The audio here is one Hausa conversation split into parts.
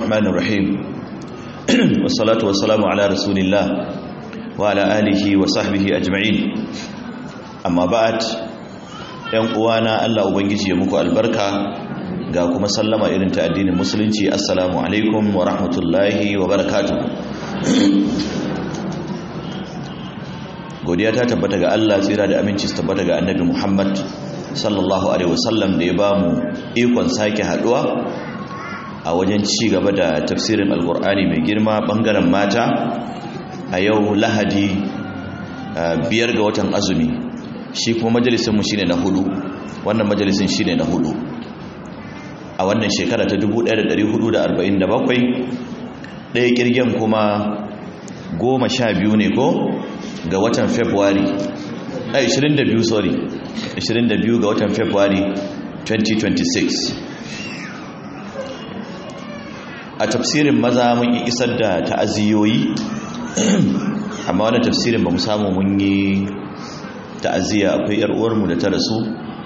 الرحمن الرحيم والصلاة والسلام على رسول الله وعلى آله وصحبه أجمعين أما بعد ‘yan uwana Allah Ubangiji ya muku albarka ga kuma sallama irin ta addinin musulunci assalamu alaikum wa rahmatullahi wa barakatu godiya ta tabbata ga Allah tsira da aminci su tabbata ga annabi Muhammad sallallahu alaihi wasallam da ya ba mu ikon sake haduwa a wajen ci gaba da tafsirin alkur'ani mai girma bangaren mata a yau lahadi biyar ga watan azumi shi kuma majalisinmu shine na hudu wannan majalisin shine na hudu a wannan shekara ta 1447 ɗaya kirgen kuma goma sha biyu ne ko ga watan february a 22 sorry 22 ga watan february 2026 a tafsirin maza mun yi isar da ta'aziyoyi amma wani tafsirin ba mu samu mun yi ta'aziyya akwai yar uwarmu da ta rasu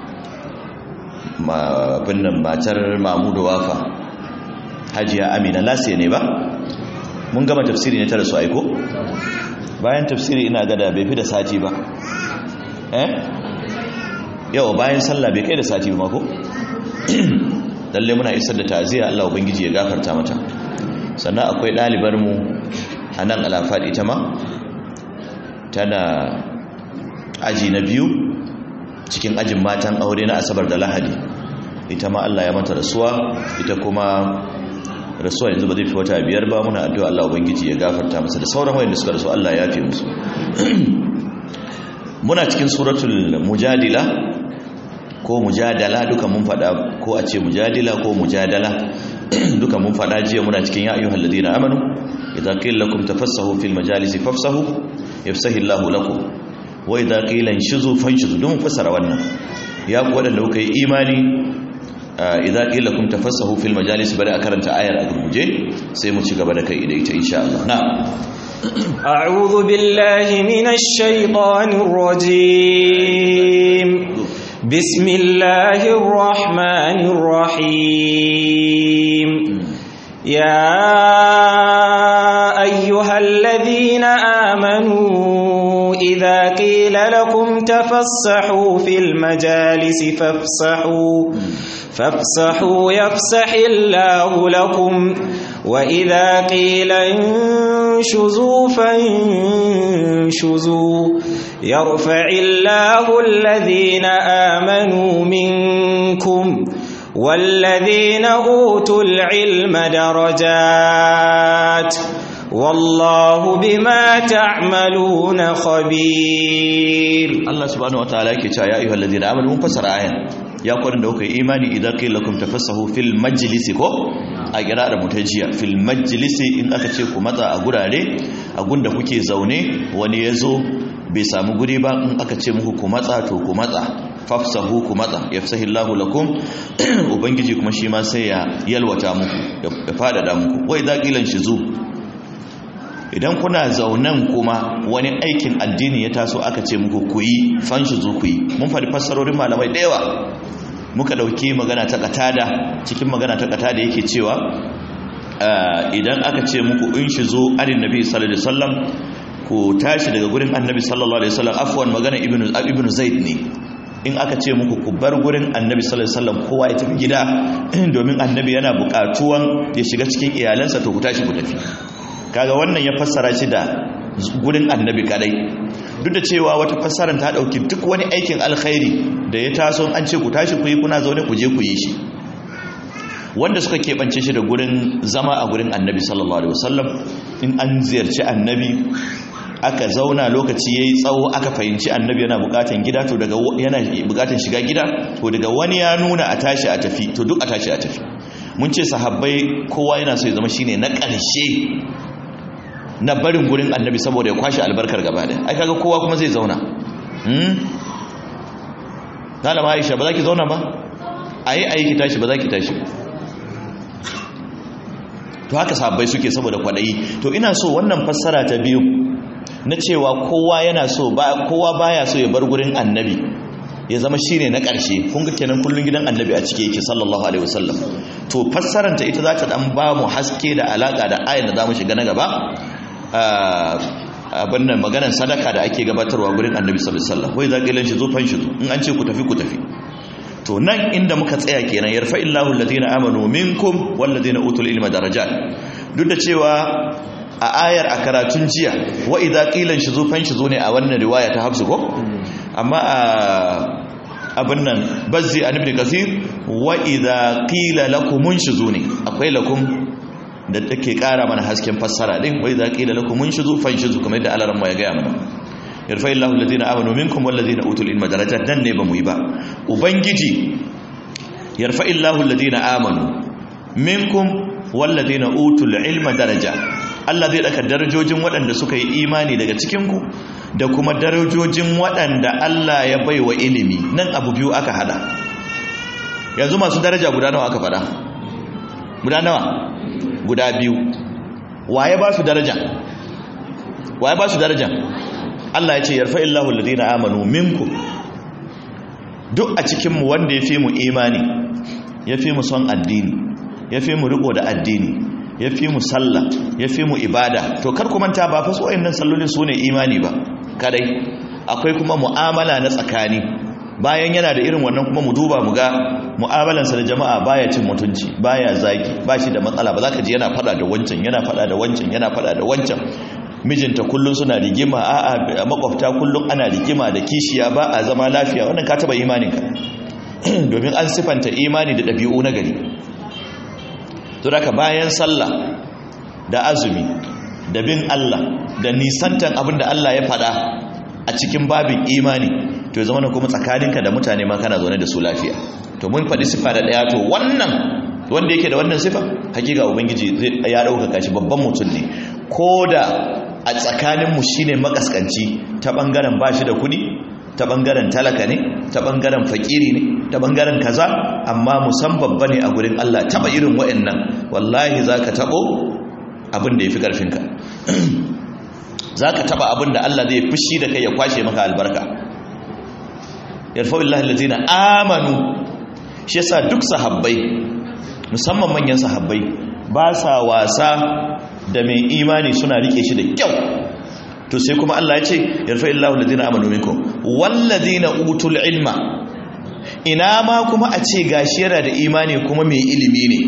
binnan matar mamudu wafa hajiya amina lasiya ne ba mun gama tafsiri ne ta rasu aiko bayan tafsiri ina gada bai fi da sati ba eh yawa bayan sallah bai kai da sati ba ko lalle muna isar da ta'aziyya Allah ubangiji ya gafarta mata sannan akwai ɗalibar mu a nan alafad ita ma tana aji na biyu cikin ajin matan aure na asabar da lahadi ita ma Allah ya mata rasuwa ita kuma rasuwa yanzu ba zai fi wata biyar ba muna addu'a Allah ubangiji ya gafarta masa da sauran wayanda suka rasu Allah ya fi musu muna cikin suratul mujadila ko mujadala duka mun fada ko a ce mujadila ko mujadala duka mun fada jiya muna cikin ya ayyuhal ladina amanu idza qila lakum tafassahu fil majalisi fafsahu yafsahu Allahu lakum wa idza qila inshuzu fanshuzu don fassara wannan ya ku wadanda kuka yi imani idza qila lakum tafassahu fil majalisi bari a karanta ayar a gurguje sai mu ci gaba da kai da ita insha Allah na'am أعوذ بالله من الشيطان الرجيم بسم الله الرحمن الرحيم يا أيها الذين آمنوا إذا قيل لكم تفسحوا في المجالس فافسحوا فافسحوا يفسح الله لكم وإذا قيل انشزوا فانشزوا يرفع الله الذين آمنوا منكم والذين أوتوا العلم درجات والله بما تعملون خبير الله سبحانه وتعالى yake cewa ya ayyuhal ladina amanu mun fasara ayan ya kwarin da kuka imani idan qila lakum tafassahu fil majlisi ko a da mutajiya fil majlisi in aka ce ku matsa a gurare a gunda kuke zaune wani yazo bai samu guri ba in aka ce muku ku matsa to ku matsa fafsahu ku matsa yafsahillahu lakum ubangiji kuma shi ma sai ya yalwata muku ya fadada muku wai idza qilan shizu idan kuna zaunan kuma wani aikin addini ya taso aka ce muku ku yi fanshi zu ku yi mun faɗi fassarorin malamai da yawa muka ɗauki magana ta katada cikin magana ta katada yake cewa idan aka ce muku in shi zo arin nabi sallallahu alaihi wasallam ku tashi daga gurin annabi sallallahu alaihi wasallam afwan magana ibnu ibnu zaid ne in aka ce muku ku bar gurin annabi sallallahu alaihi wasallam kowa ya tafi gida domin annabi yana buƙatuwan ya shiga cikin iyalansa to ku tashi ku tafi kaga wannan ya fassara shi da gurin annabi kadai duk da cewa wata fassarar ta dauki duk wani aikin alkhairi da ya taso an ce ku tashi ku yi kuna zaune ku je ku yi shi wanda suka keɓance shi da gurin zama a gurin annabi sallallahu alaihi wasallam in an ziyarci annabi aka zauna lokaci yayi tsawo aka fahimci annabi yana bukatan gida to daga yana bukatan shiga gida to daga wani ya nuna a tashi a tafi to duk a tashi a tafi mun ce sahabbai kowa yana so ya zama shine na ƙarshe na barin gurin annabi saboda ya kwashe albarkar gaba da ai kaga kowa kuma zai zauna hmm Malama Aisha ba za ki zauna ba ayi ayi ki tashi ba za ki tashi to haka sahabbai suke saboda kwadayi to ina so wannan fassara ta biyu na cewa kowa yana so ba kowa baya so ya bar gurin annabi ya zama shine na ƙarshe kun ga kenan kullun gidan annabi a cike yake sallallahu alaihi wasallam to fassaranta ita za ta dan ba mu haske da alaka da ayin da zamu shiga na gaba abin nan maganar sadaka da ake gabatarwa gurin annabi sallallahu alaihi wasallam wai za ƙilan shi zo fan shi zo in an ce ku tafi ku tafi to nan inda muka tsaya kenan yarfa illahu alladhina amanu minkum walladhina utul ilma darajat duk da cewa a ayar a karatun jiya wa idza qilan shuzu fan shuzu ne a wannan riwaya ta hafsu ko amma a abin nan bazzi an ibn kasir wa idza qila lakum shuzu ne akwai lakum da take kara mana hasken fassara din wa idza qila lakum shuzu fan shuzu kamar yadda Allah ya gaya mana yarfa illahu alladhina amanu minkum walladhina utul ilma darajat dan ne ba mu yi ba ubangiji yarfa illahu alladhina amanu minkum walladhina utul ilma daraja Allah zai daka darajojin waɗanda suka yi imani daga cikin ku da kuma darajojin waɗanda Allah ya baiwa ilimi nan abu biyu aka hada yanzu masu daraja guda nawa aka fada guda nawa guda biyu waye ba su daraja waye ba su daraja Allah ya ce yarfa illahu alladhina amanu minkum duk a cikin mu wanda yafi mu imani yafi mu son addini yafi mu riko da addini yafi mu sallah yafi mu ibada to kar ku manta ba fa su wayannan sallolin su ne imani ba kadai akwai kuma mu'amala na tsakani bayan yana da irin wannan kuma mu duba mu ga mu'amalansa da jama'a baya cin mutunci baya zagi ba shi da matsala ba za ka ji yana fada da wancan yana fada da wancan yana fada da wancan mijinta kullum suna rigima a makwabta kullum ana rigima da kishiya ba a zama lafiya wannan ka taba imaninka domin an sifanta imani da ɗabi'u na gari to daga bayan sallah da azumi da bin Allah da nisantan abin da Allah ya faɗa a cikin babin imani to ya zama na kuma tsakaninka da mutane ma kana zaune da su lafiya to mun faɗi sifa da ɗaya to wannan wanda yake da wannan sifa hakika ubangiji ya ɗaukaka shi babban mutum ne ko da a tsakaninmu shi ne makaskanci ta ɓangaren ba shi da kuɗi ta ɓangaren talaka ne ta ɓangaren fakiri ne ta ɓangaren kaza amma musan babba ne a gurin Allah taɓa irin wa'annan wallahi za ka taɓo abin da ya fi ƙarfinka za ka taɓa abin da Allah zai fushi da kai ya kwashe maka albarka yarfa'ullahi lalzina amanu shi yasa duk sahabbai musamman manyan sahabbai ba sa wasa da mai imani suna rike shi da kyau to sai kuma Allah ya ce yarfa illahu alladhina amanu minkum walladhina utul ilma ina ma kuma a ce gashi yana da imani kuma mai ilimi ne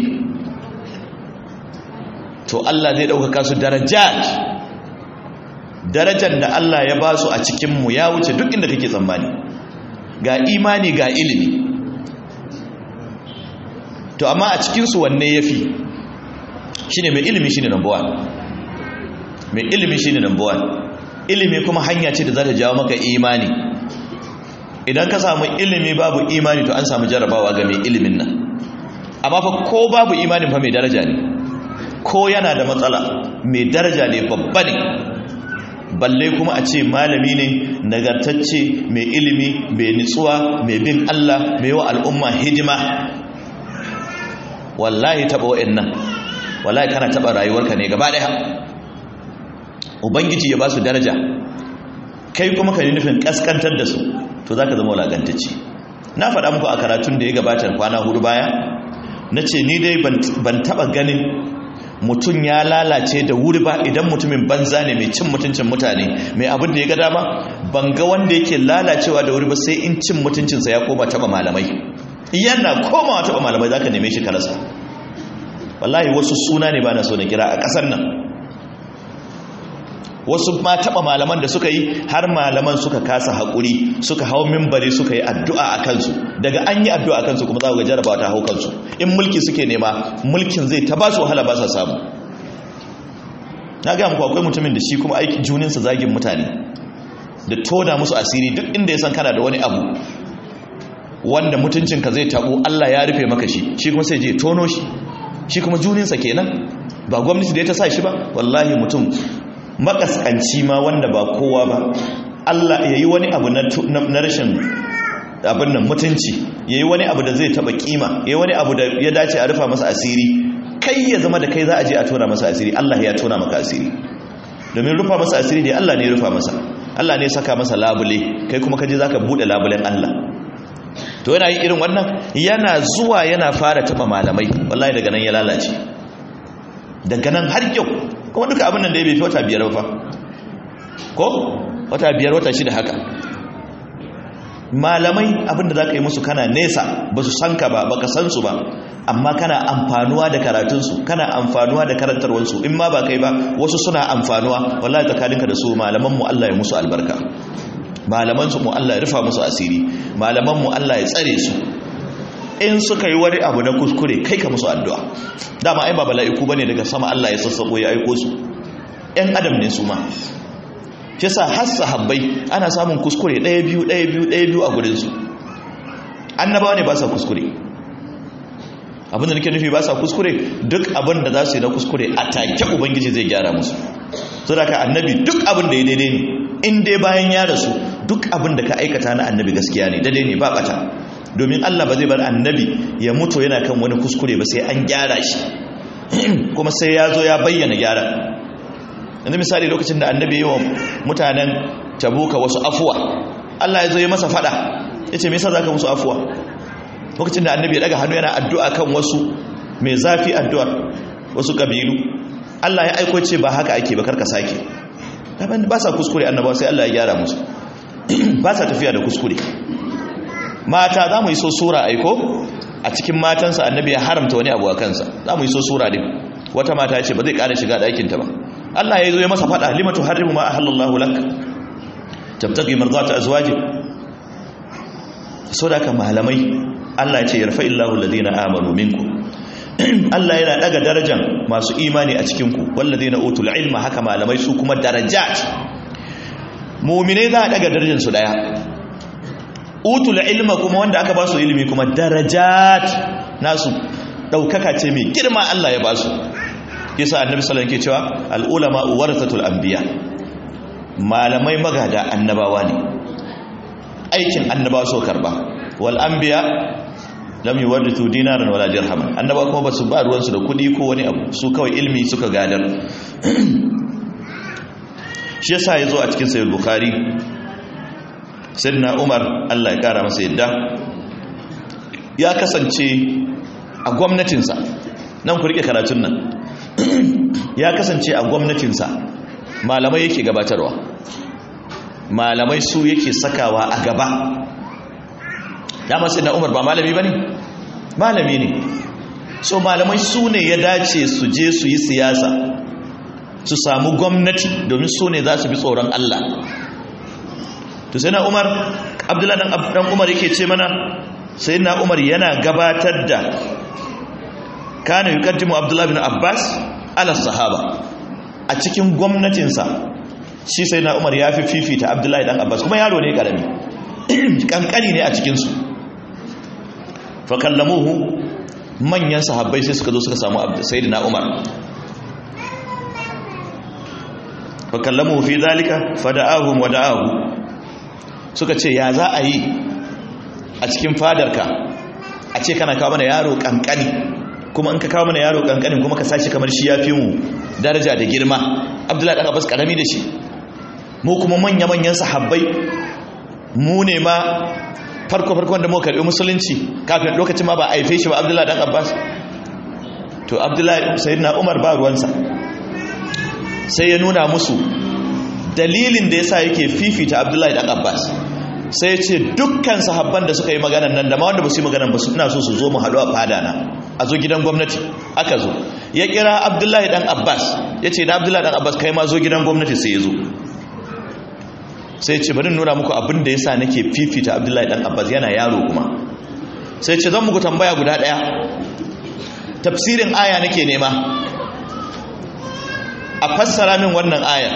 to Allah zai dauka su darajat darajar da Allah ya ba su a cikin mu ya wuce duk inda kake tsammani ga imani ga ilimi to amma a cikin su wanne yafi shine mai ilimi shine number 1 mai ilimi shine number 1 ilimi kuma hanya ce da za ta jawo maka imani idan ka samu ilimi babu imani to an samu jarabawa ga mai ilimin nan amma fa ko babu imanin fa mai daraja ne ko yana da matsala mai daraja ne babba ne balle kuma a ce malami ne nagartacce mai ilimi mai nitsuwa mai bin Allah mai wa al'umma hidima wallahi taba wa'annan wallahi kana taba rayuwarka ne gaba daya ubangiji ya ba su daraja kai kuma ka yi nufin kaskantar da su to za ka zama wulagantacci na faɗa muku a karatun da ya gabatar kwana hudu baya na ce ni dai ban taɓa ganin mutum ya lalace da wuri ba idan mutumin banza ne mai cin mutuncin mutane mai abin da ya ga dama ban ga wanda yake lalacewa da wuri ba sai in cin mutuncinsa ya koma taɓa malamai yana komawa taɓa malamai za ka neme shi karasa wallahi wasu suna ne ba na so na kira a ƙasar nan wasu ma taɓa malaman da suka yi har malaman suka kasa haƙuri suka hau mimbari suka yi addu'a a kansu daga an yi addu'a a kansu kuma za ku ga jarabawa ta hau kansu in mulki suke nema mulkin zai ta ba su wahala ba sa samu na ga muku akwai mutumin da shi kuma aiki juninsa zagin mutane da toda musu asiri duk inda ya san kana da wani abu wanda mutuncinka zai tabo Allah ya rufe maka shi shi kuma sai je tono shi shi kuma juninsa kenan ba gwamnati da ya ta sa shi ba wallahi mutum makaskanci ma wanda ba kowa ba Allah ya yi wani abu na rashin abin nan mutunci ya yi wani abu da zai taba kima ya yi wani abu da ya dace a rufa masa asiri kai ya zama da kai za a je a tona masa asiri Allah ya tona maka asiri domin rufa masa asiri ne Allah ne ya rufa masa Allah ne ya saka masa labule kai kuma kaje zaka bude labulen Allah to yana yi irin wannan yana zuwa yana fara taba malamai wallahi daga nan ya lalace daga nan har yau kuma duka abin nan da ya bai fi wata biyar ba ko wata biyar wata shida haka malamai abin da za ka yi musu kana nesa ba su san ka ba ba ka san su ba amma kana amfanuwa da karatunsu kana amfanuwa da karantarwarsu in ma ba kai ba wasu suna amfanuwa wallahi tsakaninka da su malaman mu Allah ya musu albarka malaman su mu Allah ya rufa musu asiri malaman mu Allah ya tsare su in suka yi wani abu na kuskure kai ka musu addu'a dama ai ba bala'iku bane daga sama Allah ya sassabo ya aiko su ƴan adam ne su ma shi yasa har sahabbai ana samun kuskure ɗaya biyu ɗaya biyu ɗaya biyu a gurin su annabawa ne ba sa kuskure abin da nake nufi ba sa kuskure duk abin da za su yi na kuskure a take ubangiji zai gyara musu so da ka annabi duk abin da ya daidai ne in dai bayan ya rasu duk abin da ka aikata na annabi gaskiya ne daidai ne ba bata domin Allah ba zai bar annabi ya mutu yana kan wani kuskure ba sai an gyara shi kuma sai ya zo ya bayyana gyara yanzu misali lokacin da annabi yi wa mutanen tabuka wasu afuwa Allah ya zo ya masa fada ya ce me yasa zaka musu afuwa lokacin da annabi ya daga hannu yana addu'a kan wasu mai zafi addu'a wasu kabilu Allah ya aiko ce ba haka ake ba karka sake ba sa kuskure annabawa sai Allah ya gyara musu ba sa tafiya da kuskure mata za mu yi so sura aiko a cikin matansa annabi ya haramta wani abu a kansa za mu yi so sura din wata mata ya ce ba zai ƙara shiga ɗakinta ba Allah ya zo ya masa faɗa limatu harrimu ma ahallallahu lak tabtaqi mardata azwaji so da ka malamai Allah ya ce yarfa illahu alladhina amanu minkum Allah yana daga darajan masu imani a cikin ku walladhina utul ilma haka malamai su kuma darajat mu'minai za a daga darajar su daya utul ilma kuma wanda aka ba su ilimi kuma darajat nasu daukaka ce mai girma Allah ya ba su yasa annabi sallallahu alaihi wasallam ke cewa al ulama warathatul anbiya malamai magada annabawa ne aikin annabawa so karba wal anbiya lam yuwarithu dinaran wala dirhaman annabawa kuma basu ba ruwansu da kudi ko wani abu su kawai ilmi suka gadar shi yasa yazo a cikin sahih bukhari sayyidina umar Allah ya kara masa yadda ya kasance a gwamnatinsa nan ku rike karatun nan ya kasance a gwamnatinsa malamai yake gabatarwa malamai su yake sakawa a gaba dama sai na umar ba malami ba ne malami ne so malamai su ne ya dace su je su yi siyasa su samu gwamnati domin su ne za su bi tsoron Allah to sai na umar abdullahi dan umar yake ce mana sai na umar yana gabatar da kana yukaddimu abdullahi bin abbas ala sahaba a cikin gwamnatinsa shi sai na umar ya fi fifita abdullahi dan abbas kuma yaro ne karami kankani ne a cikinsu fakallamuhu manyan sahabbai sai suka zo suka samu sayyidina umar fakallamuhu fi zalika fada'ahum wa da'ahu suka ce ya za a yi a cikin fadarka a ce kana kawo mana yaro kankani kuma in ka kawo mana yaro kankanin kuma ka sashi kamar shi ya fi mu daraja da girma abdullahi dan abbas karami da shi mu kuma manya-manyan sahabbai mu ne ma farko-farkon da muka karbi musulunci kafin lokacin ma ba a haife shi ba abdullahi dan abbas to abdullahi sayyidina umar ba ruwansa sai ya nuna musu dalilin da yasa yake fifita abdullahi dan abbas sai ya ce dukkan sahabban da suka yi maganan nan da ma wanda ba su yi maganan ba suna so su zo mu haɗu a fada na a zo gidan gwamnati aka zo ya kira abdullahi dan abbas ya ce da abdullahi dan abbas kai ma zo gidan gwamnati sai ya zo sai ce bari nuna muku abin da yasa nake fifita abdullahi dan abbas yana yaro kuma sai ce zan muku tambaya guda daya tafsirin aya nake nema a fassara min wannan aya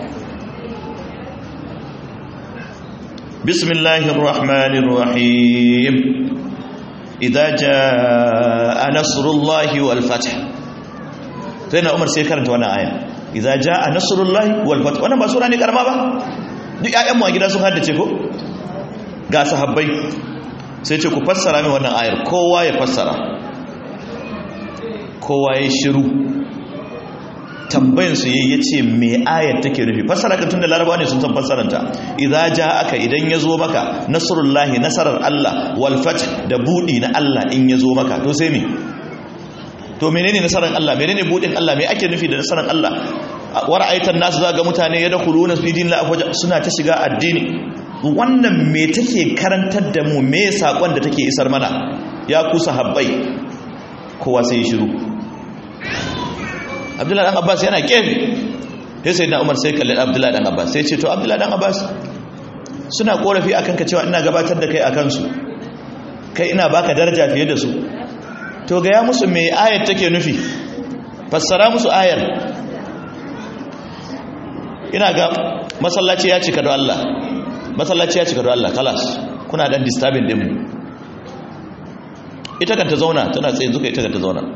bismillahir rahmanir rahim idza jaa nasrullahi wal fath sai na umar sai karanta wannan aya idza jaa nasrullahi wal fath wannan ba sura ne karama ba duk ƴaƴanmu a gida sun haddace ko ga sahabbai sai ce ku fassara min wannan ayar kowa ya fassara kowa ya shiru tambayin su yayi yace me ayat take nufi fassara ka tunda larabawa ne sun san fassaranta idza ja'aka idan yazo maka nasrullahi nasarar Allah wal fath da budi na Allah in yazo maka to sai me to menene nasarar Allah menene budin Allah me ake nufi da nasarar Allah war aitan nasu zaga mutane yadkhuluna fi dinillahi afwaja suna ta shiga addini wannan me take karantar da mu me sakon da take isar mana ya ku sahabbai kowa sai shiru Abdullahi dan Abbas yana kefe sai sai na Umar sai kalli Abdullahi dan Abbas sai ce to Abdullahi dan Abbas suna korafi akan ka cewa ina gabatar da kai akan su kai ina baka daraja fiye da su to ga ya musu me ayat take nufi fassara musu ayar ina ga masallaci ya cika da Allah masallaci ya cika da Allah kalas kuna dan disturbing din mu ita kan ta zauna tana tsaye zuka ita kan ta zauna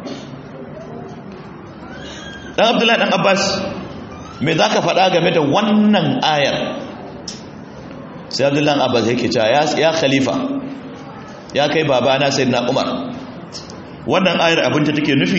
dan Abdullahi dan Abbas me zaka faɗa game da wannan ayar sai Abdullahi dan Abbas yake cewa ya ya khalifa ya kai babana sayyidina Umar wannan ayar abin ta take nufi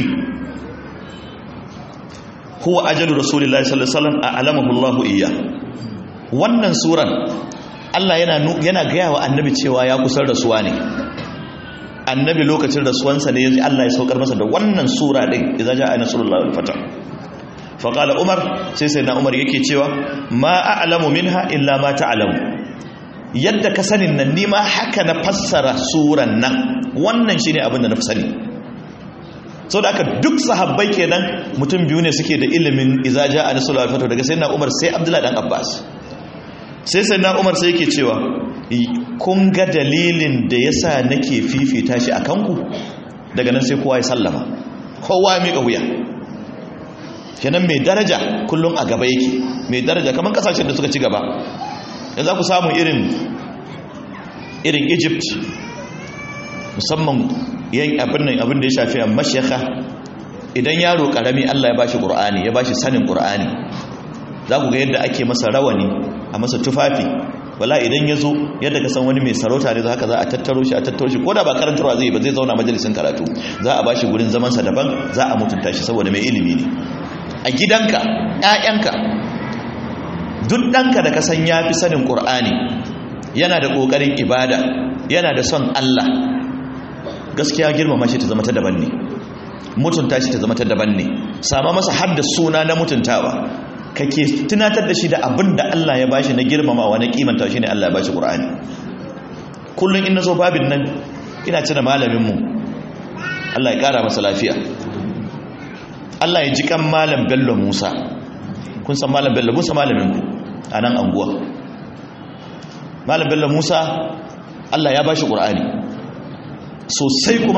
huwa ajalu rasulillahi sallallahu alaihi wasallam a'lamahu Allahu iyya wannan suran Allah yana yana gaya wa annabi cewa ya kusar rasuwa ne annabi lokacin rasuwansa ne yanzu Allah ya saukar masa da wannan sura din idza ja'a nasrullahi wal fath fa qala umar sai sai na umar yake cewa ma a'lamu minha illa ma ta'lamu yadda ka sanin nan ni ma haka na fassara suran nan wannan shine abin da na fi sani sau da aka duk sahabbai kenan mutum biyu ne suke da ilimin izaja a nasarar alfato daga sai na umar sai abdullahi dan abbas sai sai na umar sai yake cewa kun ga dalilin da ya sa nake fifita shi a kanku daga nan sai kowa ya sallama kowa ya miƙa wuya kenan mai daraja kullum a gaba yake mai daraja kamar kasashen da suka ci gaba yanzu ku samu irin irin egypt musamman yan abin nan abin da ya shafi a mashaka idan yaro karami Allah ya bashi qur'ani ya bashi sanin qur'ani za ku ga yadda ake masa rawani a masa tufafi wala idan ya zo yadda ka san wani mai sarauta ne haka za a tattaro shi a tattaro shi ko da ba karantarwa zai ba zai zauna majalisin karatu za a bashi gurin zamansa daban za a mutunta shi saboda mai ilimi ne a gidanka ƴaƴanka duk ɗanka da ka san ya fi sanin qur'ani yana da ƙoƙarin ibada yana da son Allah gaskiya girmama shi ta zama ta daban ne mutunta shi ta zama ta daban ne sama masa hadda suna na mutuntawa kake tunatar da shi da abin da Allah ya bashi na girmamawa na kimanta shi ne Allah ya bashi Qur'ani kullun in nazo babin nan ina tuna malamin mu Allah ya kara masa lafiya Allah ya ji kan malam Bello Musa kun san malam Bello Musa malamin ku a nan anguwa malam Bello Musa Allah ya bashi Qur'ani sosai kuma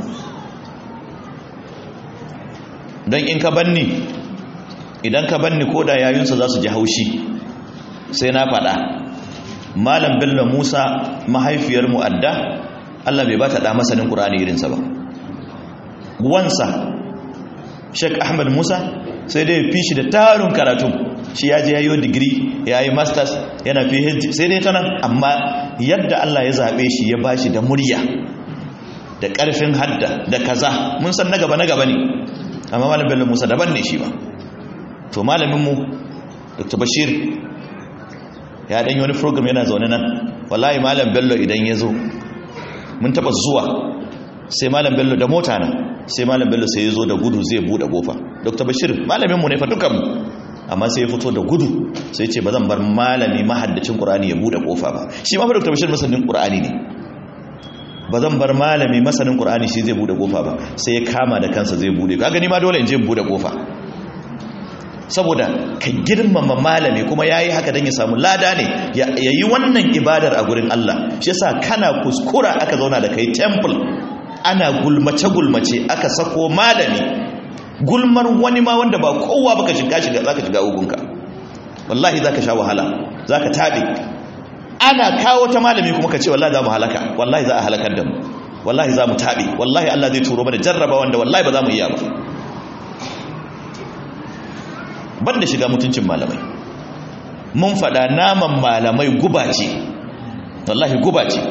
don in ka banni idan ka banni ko da yayinsa za su ji haushi sai na faɗa malam bello musa mahaifiyar mu'adda allah bai ba ta ɗa masanin ƙura'ani irinsa ba wansa sheik ahmad musa sai dai fi shi da tarin karatu shi ya je ya yi digiri ya yi masters yana phd sai dai ta nan amma yadda allah ya zaɓe shi ya ba shi da murya da ƙarfin hadda da kaza mun san na gaba na gaba ne amma malam bello musa daban ne shi ba to malaminmu dr bashir ya ɗanyi wani program yana zaune nan wallahi malam bello idan ya zo mun taɓa zuwa sai malam bello da mota nan sai malam bello sai ya zo da gudu zai buɗe ƙofa dr bashir malaminmu ne fa dukanmu amma sai ya fito da gudu sai ce ba zan bar malami mahaddacin ƙur'ani ya buɗe ƙofa ba shi ma fa dr bashir masanin ƙur'ani ne ba zan bar malami masanin ƙur'ani shi zai buɗe ƙofa ba sai ya kama da kansa zai buɗe ka gani ma dole in je buɗe ƙofa saboda ka girmama malami kuma yayi haka dan ya samu lada ne ya yi wannan ibadar a gurin Allah shi yasa kana kuskura aka zauna da kai temple ana gulmace gulmace aka sako malami gulmar wani ma wanda ba kowa baka shiga shiga zaka shiga ugunka wallahi zaka sha wahala zaka tabe ana kawo ta malami kuma ka ce wallahi za mu halaka wallahi za a halakar da mu wallahi za mu tabe wallahi Allah zai turo mana jarraba wanda wallahi ba za mu iya ba banda shiga mutuncin malamai mun faɗa naman malamai guba ce wallahi guba ce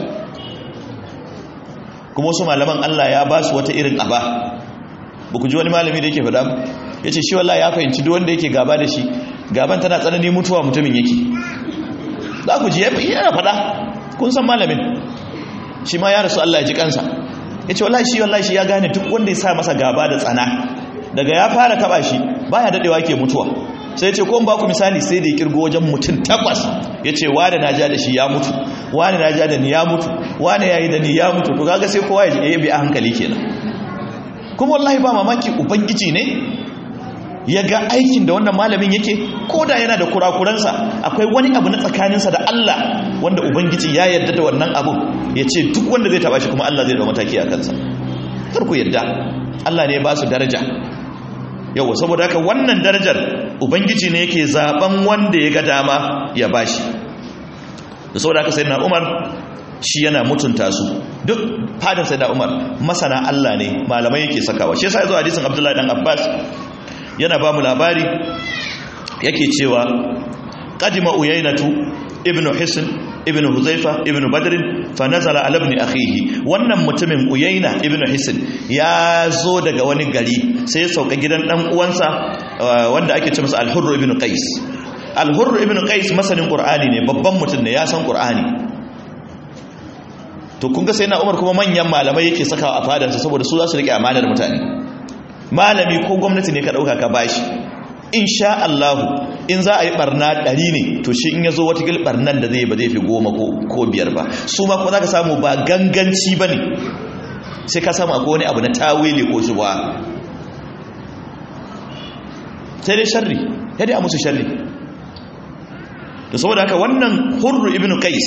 kuma wasu malaman Allah ya ba su wata irin aba ba ku ji wani malami da yake faɗa ya ce shi wallahi ya fahimci duk wanda yake gaba da shi gaban tana tsanani mutuwa mutumin yake za ku ji yana faɗa kun san malamin shi ma ya rasu Allah ya ji kansa ya ce wallahi shi wallahi shi ya gane duk wanda ya sa masa gaba da tsana daga ya fara taba shi baya dadewa ke mutuwa sai ya ce ko ba ku misali sai da ya kirgo wajen mutum takwas ya ce wane na ja da shi ya mutu wane na ja da ni ya mutu wane ya yi da ni ya mutu to kaga sai kowa ya bi a hankali kenan kuma wallahi ba mamaki ubangiji ne ya ga aikin da wannan malamin yake ko da yana da kurakuransa akwai wani abu na tsakaninsa da Allah wanda ubangiji ya yarda da wannan abu ya ce duk wanda zai taba shi kuma Allah zai da mataki a kansa kar ku yarda Allah ne ya ba su daraja yawa saboda haka wannan darajar ubangiji ne yake zaben wanda ya ga dama ya bashi da saboda haka sayyidina Umar shi yana mutunta su duk fadin sayyidina Umar masana Allah ne malamai yake sakawa shi yasa yazo hadisin Abdullahi dan Abbas yana ba mu labari yake cewa qadima uyainatu ibnu hisn ibnu huzaifa ibnu badr fa nazala ala ibn akhihi wannan mutumin uyaina ibnu hisn ya zo daga wani gari sai ya sauka gidan dan uwansa wanda ake ce masa al-hurr ibnu qais al-hurr ibnu qais masanin qur'ani ne babban mutum ne ya san qur'ani to kun ga sai na umar kuma manyan malamai yake sakawa a fadansa saboda su za su rike amanar mutane malami ko gwamnati ne ka dauka ka bashi insha Allah in za a yi barna ɗari ne to shi in ya zo watakil barnan da zai ba zai fi goma ko biyar ba su ma kuma za ka samu ba ganganci ba ne sai ka samu akwai wani abu na tawili ko shi ba sai dai sharri ya dai a musu sharri da saboda haka wannan hurru ibn qais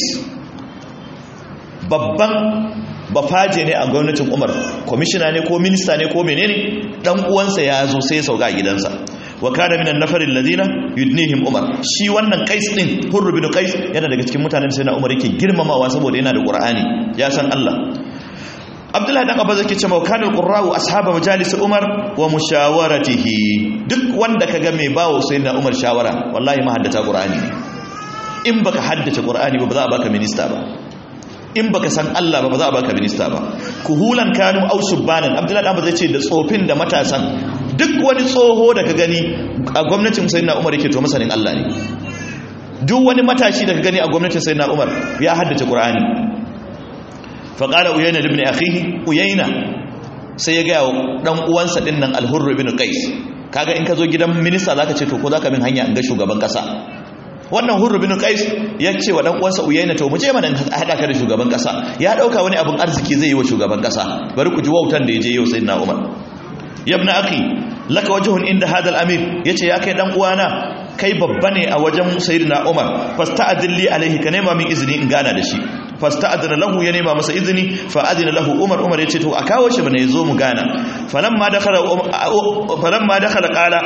babban bafaje ne a gwamnatin umar kwamishina ne ko minista ne ko menene dan uwansa ya zo sai ya sauka a gidansa wa kana minan nafarin ladina yudnihim umar shi wannan qais din hurr bin qais yana daga cikin mutanen sai na umar yake girmamawa saboda yana da qur'ani ya san Allah abdullahi dan abbas yake cewa kana qurra'u ashaba majalis umar wa mushawaratihi duk wanda kaga mai bawo sai na umar shawara wallahi ma haddata qur'ani ne in baka haddace qur'ani ba ba za a baka minista ba in baka san Allah ba ba za a baka minista ba kuhulan kanu au subbanan abdullahi dan zai ce da tsofin da matasan duk wani tsoho da ka gani a gwamnatin sayyidina Umar yake to masanin Allah ne duk wani matashi da ka gani a gwamnatin sayyidina Umar ya haddace Qur'ani fa qala uyayna ibn akhihi uyayna sai ya ga dan uwansa din nan al-hurr ibn qais kaga in ka zo gidan minista zaka ce to ko zaka min hanya in ga shugaban kasa wannan hurru bin qais ya ce wa dan uwansa uyayna to mu je mana hada ka da shugaban kasa ya dauka wani abun arziki zai yi wa shugaban kasa bari ku ji wautan da yaje yau sayyidina umar yabna akhi laka wajhun inda hada al-amir yace ya kai dan uwana kai babba ne a wajen sayyidina umar fasta'dilli alaihi ka nema min izini in gana da shi fasta'adana lahu ya nema masa izini fa adina lahu umar umar yace to a kawo shi bane yazo mu gana falamma dakhala falamma dakhala qala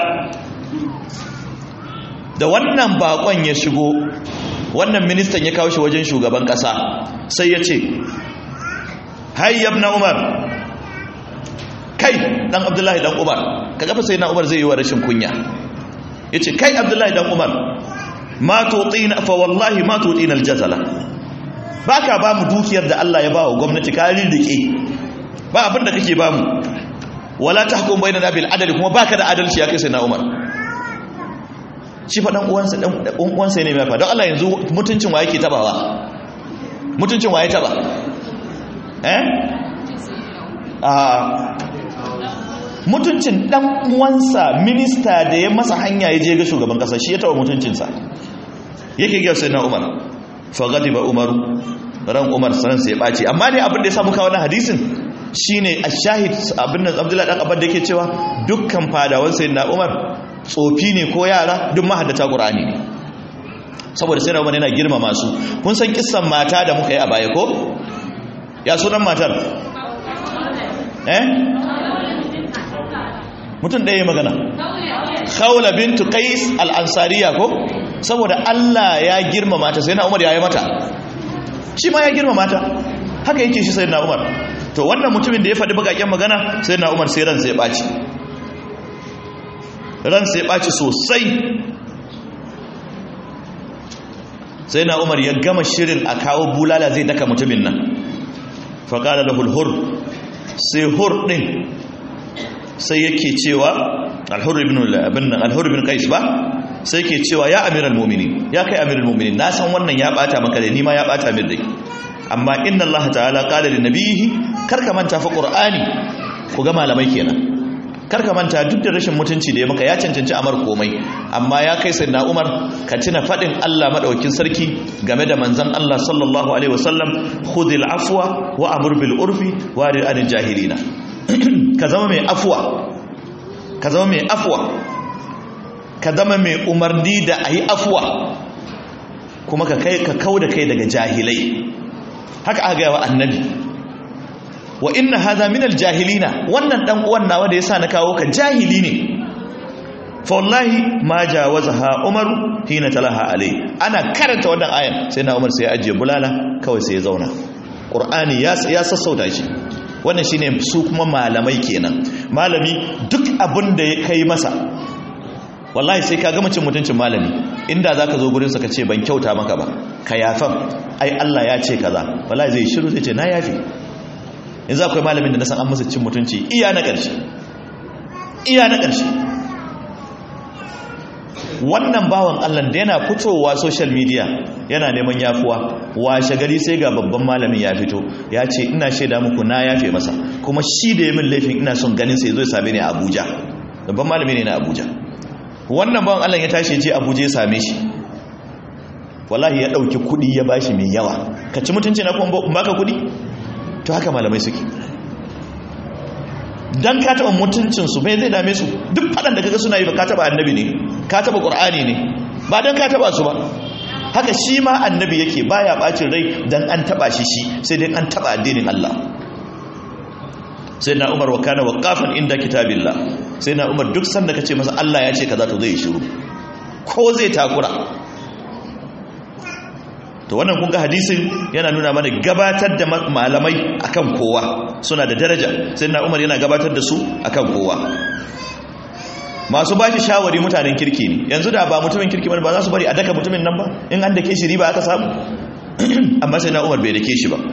da wannan bakon ya shigo wannan ministan ya kawo shi wajen shugaban kasa sai ya ce hayyab na umar kai dan abdullahi dan umar ka gafa sai na umar zai yi wa rashin kunya ya ce kai abdullahi dan umar ma tutina fa wallahi ma tutina aljazala baka ba mu dukiyar da Allah ya ba wa gwamnati ka rirrike ba abin da kake ba mu wala tahkum bainana bil adli kuma baka da adalci ya kai sai na umar shi fa dan uwansa dan uwansa ne mai fa don Allah yanzu mutuncin wa yake tabawa mutuncin wa ya taba eh a mutuncin dan uwansa minista da ya masa hanya ya je ga shugaban kasa shi ya taba mutuncinsa yake ga sai na Umar fa ghadiba Umar ran Umar sanan sai ya baci amma ne abin da ya samu kawo wannan hadisin shine ashahid abin nan Abdullahi dan Abba da yake cewa dukkan fadawan sayyidina Umar tsofi ne ko yara duk mahaddata ƙur'ani ne saboda sai wani yana girmama su kun san kissan mata da muka yi a baya ko ya sunan matar eh mutum ɗaya magana khawla bintu qais al-ansariya ko saboda Allah ya girmama ta sai na Umar ya yi mata shi ma ya girmama ta haka yake shi sai na Umar to wannan mutumin da ya faɗi bakakken magana sai na Umar sai ran sai ɓaci ran sai ɓaci sosai sai na umar ya gama shirin a kawo bulala zai daka mutumin nan faƙada da hulhur sai hur ɗin sai yake cewa al-hurr ibn ibn al-hurr ibn qais ba sai yake cewa ya amiral mu'minin ya kai amiral mu'minin na san wannan ya bata maka da ni ma ya bata min dai amma inna Allah ta'ala qala lin nabiyhi karka manta fa qur'ani ku ga malamai kenan karka manta duk da rashin mutunci da ya maka ya cancanci amar komai amma ya kai sayyidina Umar ka tuna fadin Allah madaukin sarki game da manzon Allah sallallahu alaihi wasallam khudhil afwa wa amur bil urfi wa rid anil jahilina ka zama mai afwa ka zama mai afwa ka zama mai umarni da ayi afwa kuma ka kai ka kauda kai daga jahilai haka aka gaya wa annabi wa inna hadha min aljahilina wannan dan uwan nawa da yasa na kawo ka jahili ne fa wallahi ma jawazaha umaru hina talaha alai ana karanta wannan ayan sai na umar sai ya ajiye bulala kawai sai ya zauna qur'ani ya ya sassauta shi wannan shine su kuma malamai kenan malami duk abin da ya kai masa wallahi sai ka gama cin mutuncin malami inda zaka zo gurin sa ka ce ban kyauta maka ba ka yafan ai Allah ya ce kaza wallahi zai shiru zai ce na yafi yanzu akwai malamin da na san an masa cin mutunci iya na ƙarshe iya na ƙarshe wannan bawan Allah da yana fitowa social media yana neman yafuwa washe gari sai ga babban malamin ya fito ya ce ina shaida muku na yafe masa kuma shi da ya min laifin ina son ganin sai zo ya same ni a Abuja babban malami ne na Abuja wannan bawan Allah ya tashi ya je Abuja ya same shi wallahi ya dauki kudi ya bashi mai yawa ka ci mutunci na kuma baka kudi to haka malamai suke dan ka taba mutuncinsu bai zai dame su duk fadan da kaga suna yi ba ka taba annabi ne ka taba qur'ani ne ba dan ka taba su ba haka shi ma annabi yake baya bacin rai dan an taba shi shi sai dai an taba addinin Allah sai na Umar wa kana waqafan inda kitabillah sai na Umar duk sanda kace masa Allah ya ce kaza to zai shiru ko zai takura to wannan kun ga hadisin yana nuna mana gabatar da malamai akan kowa suna da daraja sai na umar yana gabatar da su akan kowa masu ba shi shawari mutanen kirki ne yanzu da ba mutumin kirki ba za su bari a daka mutumin nan ba in an dake shi riba aka samu amma sai na umar bai dake shi ba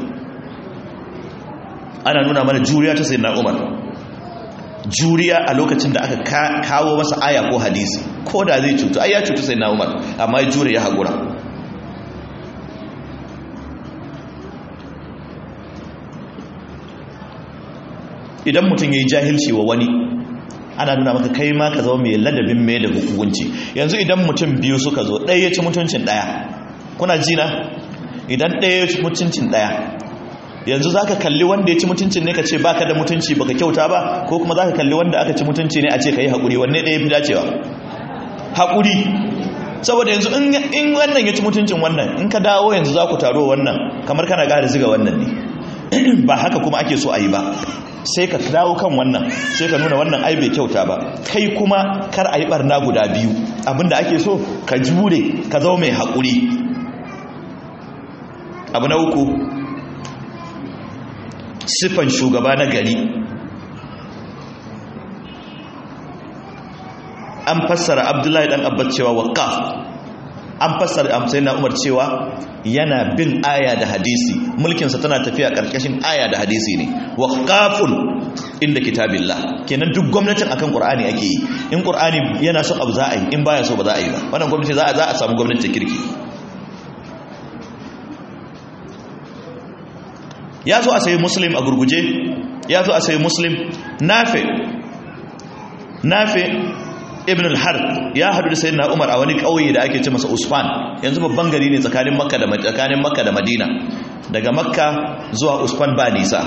ana nuna mana juriya ta sai na umar juriya a lokacin da aka kawo masa aya ko hadisi ko da zai cutu ai ya cutu sai na umar amma ya jure ya haƙura idan mutum ya yi jahilci wa wani ana nuna maka kai ma ka zama mai ladabin mai da hukunci yanzu idan mutum biyu suka zo ɗaya ya ci mutuncin ɗaya kuna jina idan ɗaya ya ci mutuncin ɗaya yanzu za ka kalli wanda ya ci mutuncin ne ka ce baka da mutunci baka kyauta ba ko kuma za ka kalli wanda aka ci mutunci ne a ce ka yi haƙuri wanne ɗaya fi dacewa haƙuri saboda yanzu in wannan ya ci mutuncin wannan in ka dawo yanzu za ku taro wannan kamar kana ƙara ziga wannan ne ba haka kuma ake so a yi ba sai ka dawo kan wannan sai ka nuna wannan ai bai kyauta ba kai kuma kar a yi barna guda biyu abinda ake so ka jure ka zama mai haƙuri abu na uku siffan shugaba na gari an fassara abdullahi dan abbas cewa waqaf an fassara amsai na umar cewa yana bin aya da hadisi mulkinsa tana tafiya karkashin aya da hadisi ne waqafun inda kitabillah kenan duk gwamnatin akan qur'ani ake yi in qur'ani yana son abu za a yi in baya so ba za a yi ba wannan gwamnati za a za a samu gwamnati kirki ya zo a sayi muslim a gurguje ya zo a sayi muslim nafe nafe ibn al-har ya hadu da sayyidina umar a wani kauye da ake ce masa usfan yanzu babban gari ne tsakanin makka da tsakanin makka da madina daga makka zuwa usfan ba nisa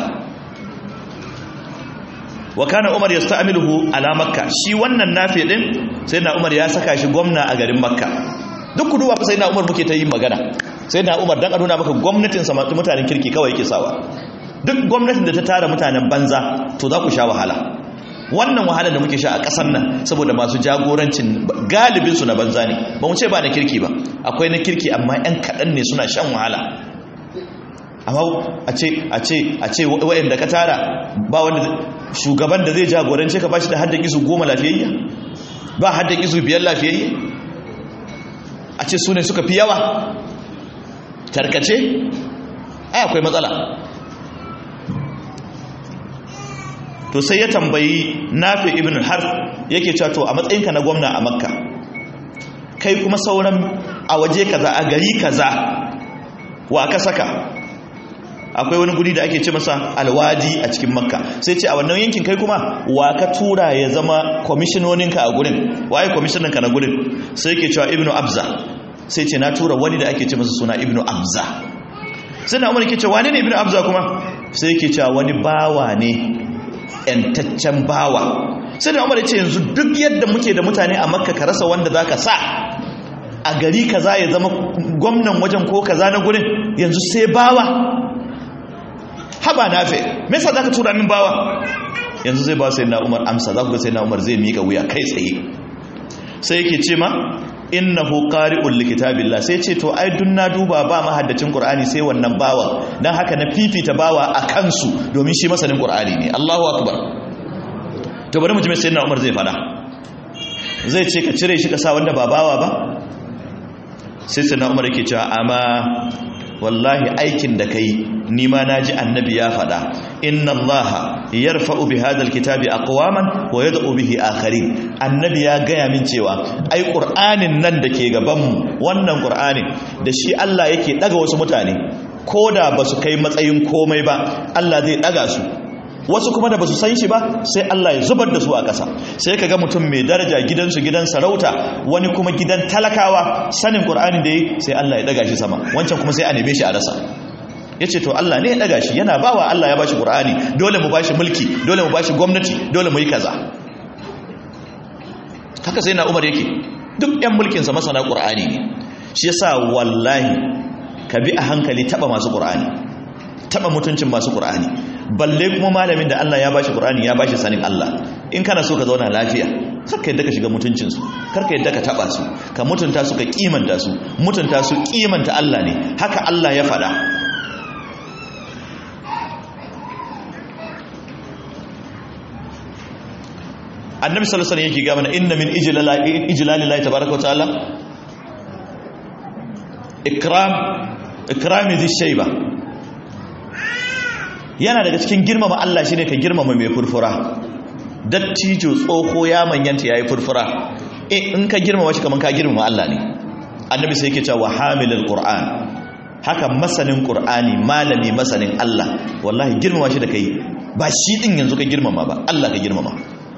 wa kana umar yasta'miluhu ala makka shi wannan nafi din sayyidina umar ya saka shi gwamna a garin makka duk kuduwa fa sayyidina umar muke ta yin magana sayyidina umar dan a nuna maka gwamnatin sa mutanen kirki kawai yake sawa duk gwamnatin da ta tara mutanen banza to za ku sha wahala wannan wahalar da muke sha a ƙasar nan saboda masu jagorancin galibinsu na banza ne ba mu ce ba na kirki ba akwai na kirki amma 'yan kaɗan ne suna shan wahala amma a ce a ce a ce wa'anda ka tara ba wanda shugaban da zai jagorance ka bashi da haddan izu goma lafiyayya ba haddan izu biyar lafiyayya a ce su ne suka fi yawa tarkace ai akwai matsala to sai ya tambayi nafi ibn harf yake cewa to a matsayinka na gwamna a makka kai kuma sauran a waje kaza a gari kaza wa aka saka akwai wani guri da ake ce masa alwadi a cikin makka sai ce a wannan yankin kai kuma wa ka tura ya zama kwamishinoninka a gurin waye kwamishininka na gurin sai ke cewa ibnu abza sai ce na tura wani da ake ce masa suna ibnu abza sai na umar ke cewa wani ne ibnu abza kuma sai ke cewa wani bawa ne yantaccen bawa sai da umar ya ce yanzu duk yadda muke da mutane a makka ka rasa wanda za ka sa a gari kaza ya zama gwamnan wajen ko kaza na gurin yanzu sai bawa haba nafe me yasa zaka tura min bawa yanzu zai ba sai na Umar amsa za ku ga sai na Umar zai mika wuya kai tsaye sai yake ce ma innahu qari'ul likitabillah sai ce to ai dun na duba ba mahaddacin qur'ani sai wannan bawa dan haka na fifita bawa a kansu domin shi masanin qur'ani ne Allahu akbar to bari mu ji sai na Umar zai fada zai ce ka cire shi ka sa wanda ba bawa ba sai sai na Umar yake cewa amma wallahi aikin da kai nima naji annabi ya faɗa inna allaha yarfa'u bi hadhal kitabi aqwaman wa yad'u bihi akharin annabi ya gaya min cewa ai qur'anin nan da ke gaban mu wannan qur'anin da shi Allah yake daga wasu mutane koda basu kai matsayin komai ba Allah zai daga su wasu kuma da ba su san shi ba sai Allah ya zubar da su a ƙasa sai ka ga mutum mai daraja gidansu gidan sarauta wani kuma gidan talakawa sanin ƙur'anin da yi sai Allah ya ɗaga shi sama wancan kuma sai a neme shi a rasa ya ce to Allah ne ya ɗaga shi yana bawa Allah ya ba shi ƙur'ani dole mu ba shi mulki dole mu ba shi gwamnati dole mu yi kaza haka sai na umar yake duk 'yan mulkinsa masana ƙur'ani ne shi yasa wallahi ka bi a hankali taɓa masu ƙur'ani taɓa mutuncin masu ƙur'ani balle kuma malamin da Allah ya bashi Qur'ani ya bashi sanin Allah in kana so ka zauna lafiya karka yadda ka shiga mutuncin su karka yadda ka taba su ka mutunta su ka kimanta su mutunta su kimanta Allah ne haka Allah ya faɗa annabi sallallahu alaihi wasallam yake ga mana inna min ijlalillahi tabaaraka wa ta'ala ikram ikrami dhi shayba yana daga cikin girmama Allah shine ka girmama mai furfura dattijo tsoho ya manyanta yayi furfura eh in ka girmama shi kaman ka girmama Allah ne annabi sai yake cewa hamilul qur'an haka masanin qur'ani malami masanin Allah wallahi girmama shi da kai ba shi din yanzu ka girmama ba Allah ka girmama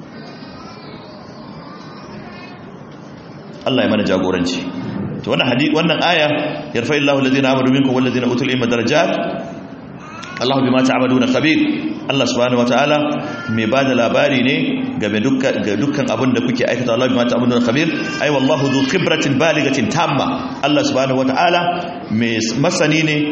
Allah ya mana jagoranci to wannan hadisi wannan aya yarfa'illahu alladhina amanu minkum walladhina utul ilma darajat Allah bima ta'maluna khabir Allah subhanahu wataala mai bada labari ne game dukkan ga dukkan abin da kuke aikata Allah bima ta'maluna khabir ai wallahu dhu khibratin baligatin tamma Allah subhanahu wataala mai masani ne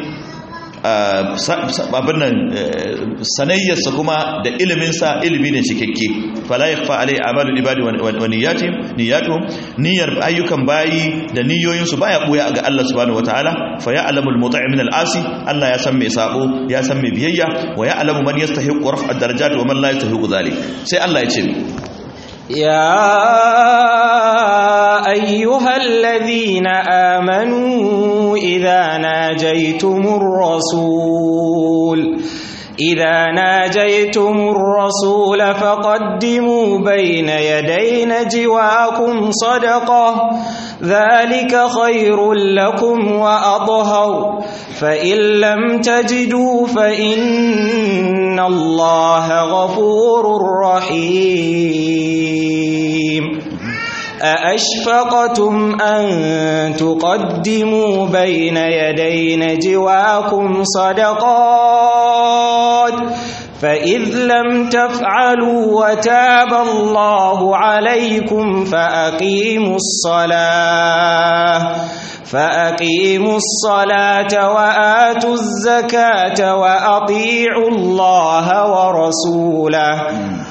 abin nan sanayyarsa kuma da iliminsa ilimi ne cikakke fala yakfa alai amalul ibadi wa niyyatihim niyyatuhum niyyar ayyukan bayi da niyoyinsu baya buya ga Allah subhanahu wataala fa ya'lamul muta'i min al-asi Allah ya san mai sabo ya san mai biyayya wa ya'lamu man yastahiqu raf'a ad-darajat wa man la yastahiqu dhalik sai Allah ya ce يا أيها الذين آمنوا إذا ناجيتم الرسول إذا ناجيتم الرسول فقدموا بين يدي نجواكم صدقة ذلك خير لكم وأطهر فإن لم تجدوا فإن الله غفور رحيم أأشفقتم أن تقدموا بين يدي نجواكم صدقات فإذ لم تفعلوا وتاب الله عليكم فأقيموا الصلاة فأقيموا الصلاة وآتوا الزكاة وأطيعوا الله ورسوله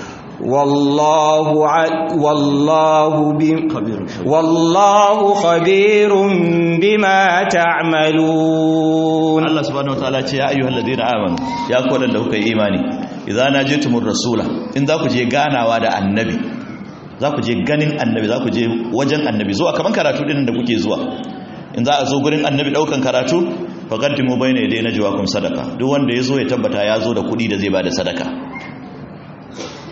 والله ع... والله ب... والله خبير بما تعملون Allah subhanahu wataala ce ya ayyuhal ladina amanu ya ku da kuka yi imani idza najitumur rasula in za ku je ganawa da annabi za ku je ganin annabi za ku je wajen annabi zuwa kaman karatu din da kuke zuwa in za a zo gurin annabi daukan karatu faqaddimu bayna yaday najwaakum sadaqa duk wanda ya zo ya tabbata ya zo da kudi da zai bada sadaka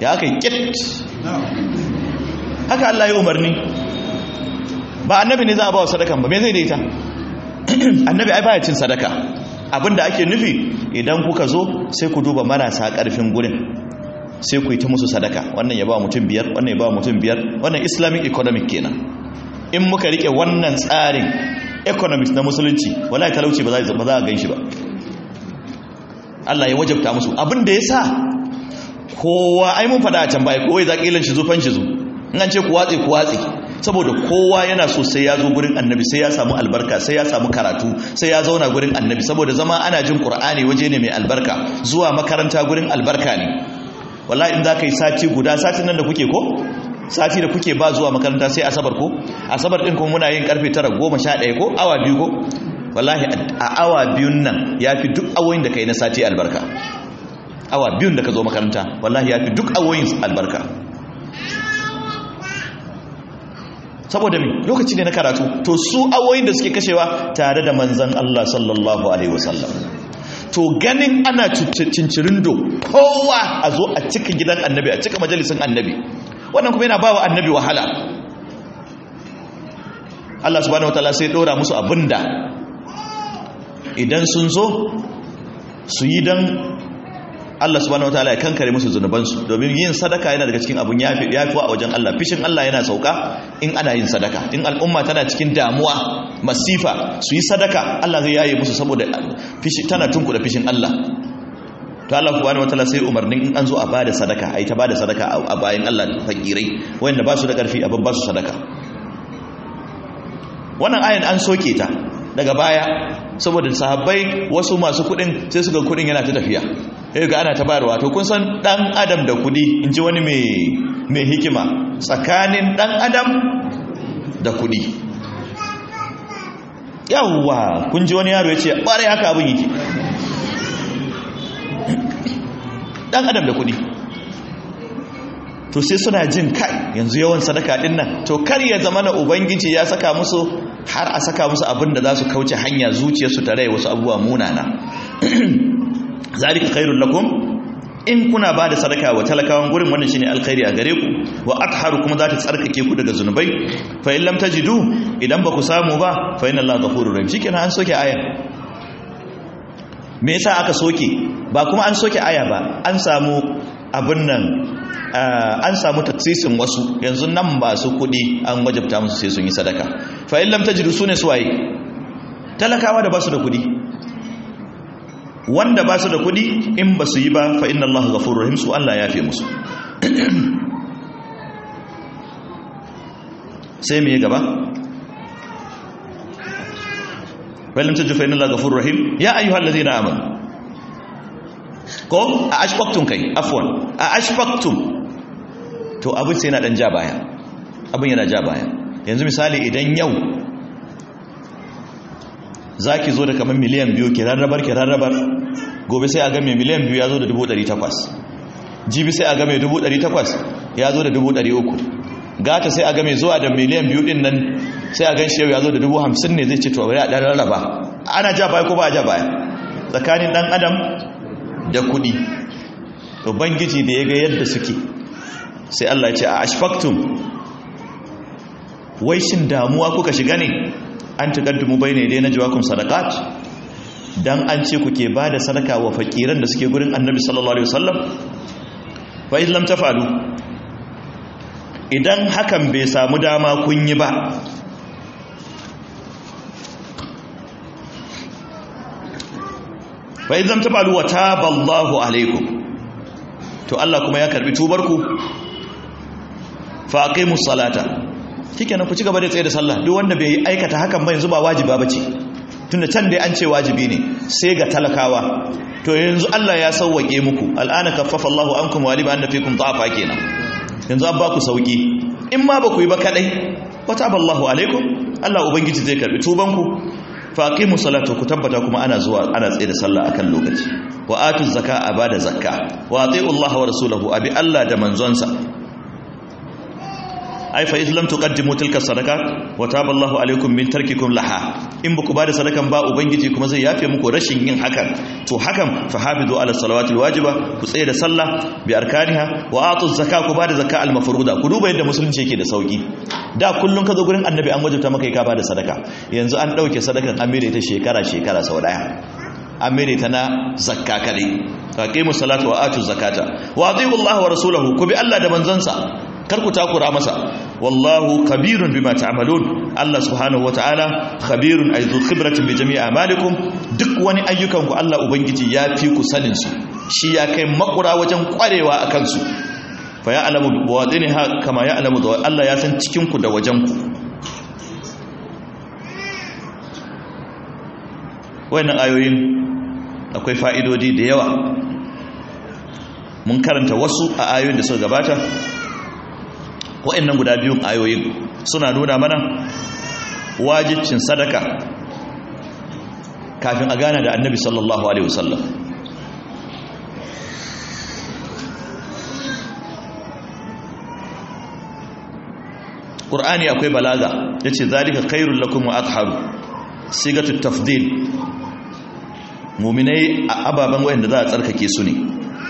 ya aka yi kit haka Allah ya umarni ba annabi ne za a ba wa sadakan ba me zai da ita annabi ai baya cin sadaka abinda ake nufi idan kuka zo sai ku duba marasa karfin gurin sai ku yi ta musu sadaka wannan ya ba mutum biyar wannan ya ba mutum biyar wannan islamic economic kenan in muka rike wannan tsarin economics na musulunci wallahi talauci ba za a gan shi ba Allah ya wajabta musu abin da ya sa kowa ai mun fada a can baya kowai za ƙilan shi zufan shi zu in an ce ku watse ku watse saboda kowa yana so sai ya zo gurin annabi sai ya samu albarka sai ya samu karatu sai ya zauna gurin annabi saboda zama ana jin qur'ani waje ne mai albarka zuwa makaranta gurin albarka ne wallahi in za ka yi sati guda satin nan da kuke ko sati da kuke ba zuwa makaranta sai asabar ko asabar din kuma muna yin karfe 9 11 ko awa biyu ko wallahi a awa biyun nan yafi duk awoyin da kai na sati albarka awa biyun da ka zo makaranta wallahi yafi duk awoyin albarka saboda me lokaci ne na karatu to su awoyin da suke kashewa tare da manzon Allah sallallahu alaihi wasallam to ganin ana cincirindo kowa a zo a cika gidan annabi a cika majalisin annabi wannan kuma yana ba wa annabi wahala Allah subhanahu wataala sai dora musu abinda idan sun zo su yi dan Allah subhanahu wataala ya kankare musu zunubansu domin yin sadaka yana daga cikin abun yafi yafi a wajen Allah fishin Allah yana sauka in ana yin sadaka in al'umma tana cikin damuwa masifa su yi sadaka Allah zai yaye musu saboda fishi tana tunkuda fishin Allah to Allah subhanahu wataala sai umarnin in an zo a bada sadaka ai ta bada sadaka a bayan Allah fakirai wanda ba su da karfi abin ba su sadaka wannan ayan an soke ta daga baya saboda sahabbai wasu masu kudin sai suga kudin yana ta tafiya sai ga ana ta bayarwa to kun san dan adam da kudi in ji wani mai mai hikima tsakanin dan adam da kudi yawwa kun ji wani yaro ya ce ɓare haka abin yake dan adam da kudi to sai suna jin kai yanzu yawan sadaka din nan to kar ya zama na ubangiji ya saka musu har a saka musu abin da za su kauce hanya zuciyarsu ta rai wasu abubuwa munana zalika khairul lakum in kuna ba da sadaka wa talakawan gurin wannan shine alkhairi a gare ku wa atharu kuma za ta tsarkake ku daga zunubai fa in lam tajidu idan ba ku samu ba fa inna allaha ghafurur rahim shikenan an soke aya me yasa aka soke ba kuma an soke aya ba an samu abin nan an samu taksisin wasu yanzu nan ba su kudi an wajabta musu sai sun yi sadaka fa in lam tajidu sune suwaye talakawa da ba su da kudi wanda ba su da kudi in ba su yi ba fa inna allaha ghafurur rahim su Allah ya fi musu sai me gaba fa lam tajidu fa inna allaha ghafurur rahim ya ayyuhallazina amanu ko a ashfaqtum kai afwan a ashfaqtum to abin sai yana dan ja baya abin yana ja baya yanzu misali idan yau zaki zo da kamar miliyan biyu ki rarrabar ki rarrabar gobe sai a ga mai miliyan biyu ya zo da dubu ɗari takwas jibi sai a ga mai dubu ɗari takwas ya zo da dubu ɗari uku gata sai a ga mai zuwa da miliyan biyu ɗin nan sai a gan shi yau ya zo da dubu hamsin ne zai ce to bari a ɗan rarraba ana ja baya ko ba a ja baya tsakanin ɗan adam da kuɗi to bangiji da ya ga yadda suke sai Allah ya ce a ashfaktum wai shin damuwa kuka shiga ne an tuqaddimu bayna yadayna jawakum sadaqat dan an ce kuke bada sadaka wa fakiran da suke gurin Annabi sallallahu alaihi wasallam fa in lam tafalu idan hakan bai samu dama kun yi ba fa in lam tafalu wa taballahu alaikum to Allah kuma ya karbi tubarku fa aqimus salata shikenan ku ci gaba da tsaye da sallah duk wanda bai aikata hakan ba yanzu ba wajiba bace tunda can dai an ce wajibi ne sai ga talakawa to yanzu Allah ya sauwake muku al'ana kaffafa Allahu ankum wa liba anna fikum da'afa kenan yanzu an ba ku sauki in ma ba ku yi ba kadai wataballahu alaikum Allah ubangiji zai karbi tubanku fa aqimu salata ku tabbata kuma ana zuwa ana tsaye da sallah akan lokaci wa atu zakka abada zakka wa ati'u Allah wa rasulahu abi Allah da manzonsa ai fa islam tuqaddimu tilka sadaqat wa taballahu alaikum min tarkikum laha in ba ku bada sadakan ba ubangiji kuma zai yafe muku rashin yin hakan to hakan fa hafizu ala salawatil wajiba ku tsaye da sallah bi arkaniha wa atu zakka ku bada zakka al mafruda ku duba yadda musulunci yake da sauki da kullun ka zo gurin annabi an wajabta maka ka bada sadaka yanzu an dauke sadakan an mere ta shekara shekara sau daya an mere ta na zakka kadai faqimu salata wa atu zakata wa atiiu Allah wa rasulahu ku bi Allah da manzansa kar ku takura masa wallahu khabirun bima ta'malun Allah subhanahu wataala khabirun ay dhu khibratin bi jami'i a'malikum duk wani ayyukan ku Allah ubangiji ya fi ku sanin su shi ya kai makura wajen kwarewa akan su fa ya'lamu bawadinha kama ya'lamu Allah ya san cikin ku da wajen ku wayannan ayoyin akwai fa'idodi da yawa mun karanta wasu a ayoyin da suka gabata wa'annan guda biyun ayoyin suna nuna mana wajibcin sadaka kafin a gana da annabi sallallahu alaihi wasallam ƙur'ani akwai balaga ya ce zalika khairun lakum wa atharu sigatu tafdil muminai a ababen wayanda za a tsarkake su ne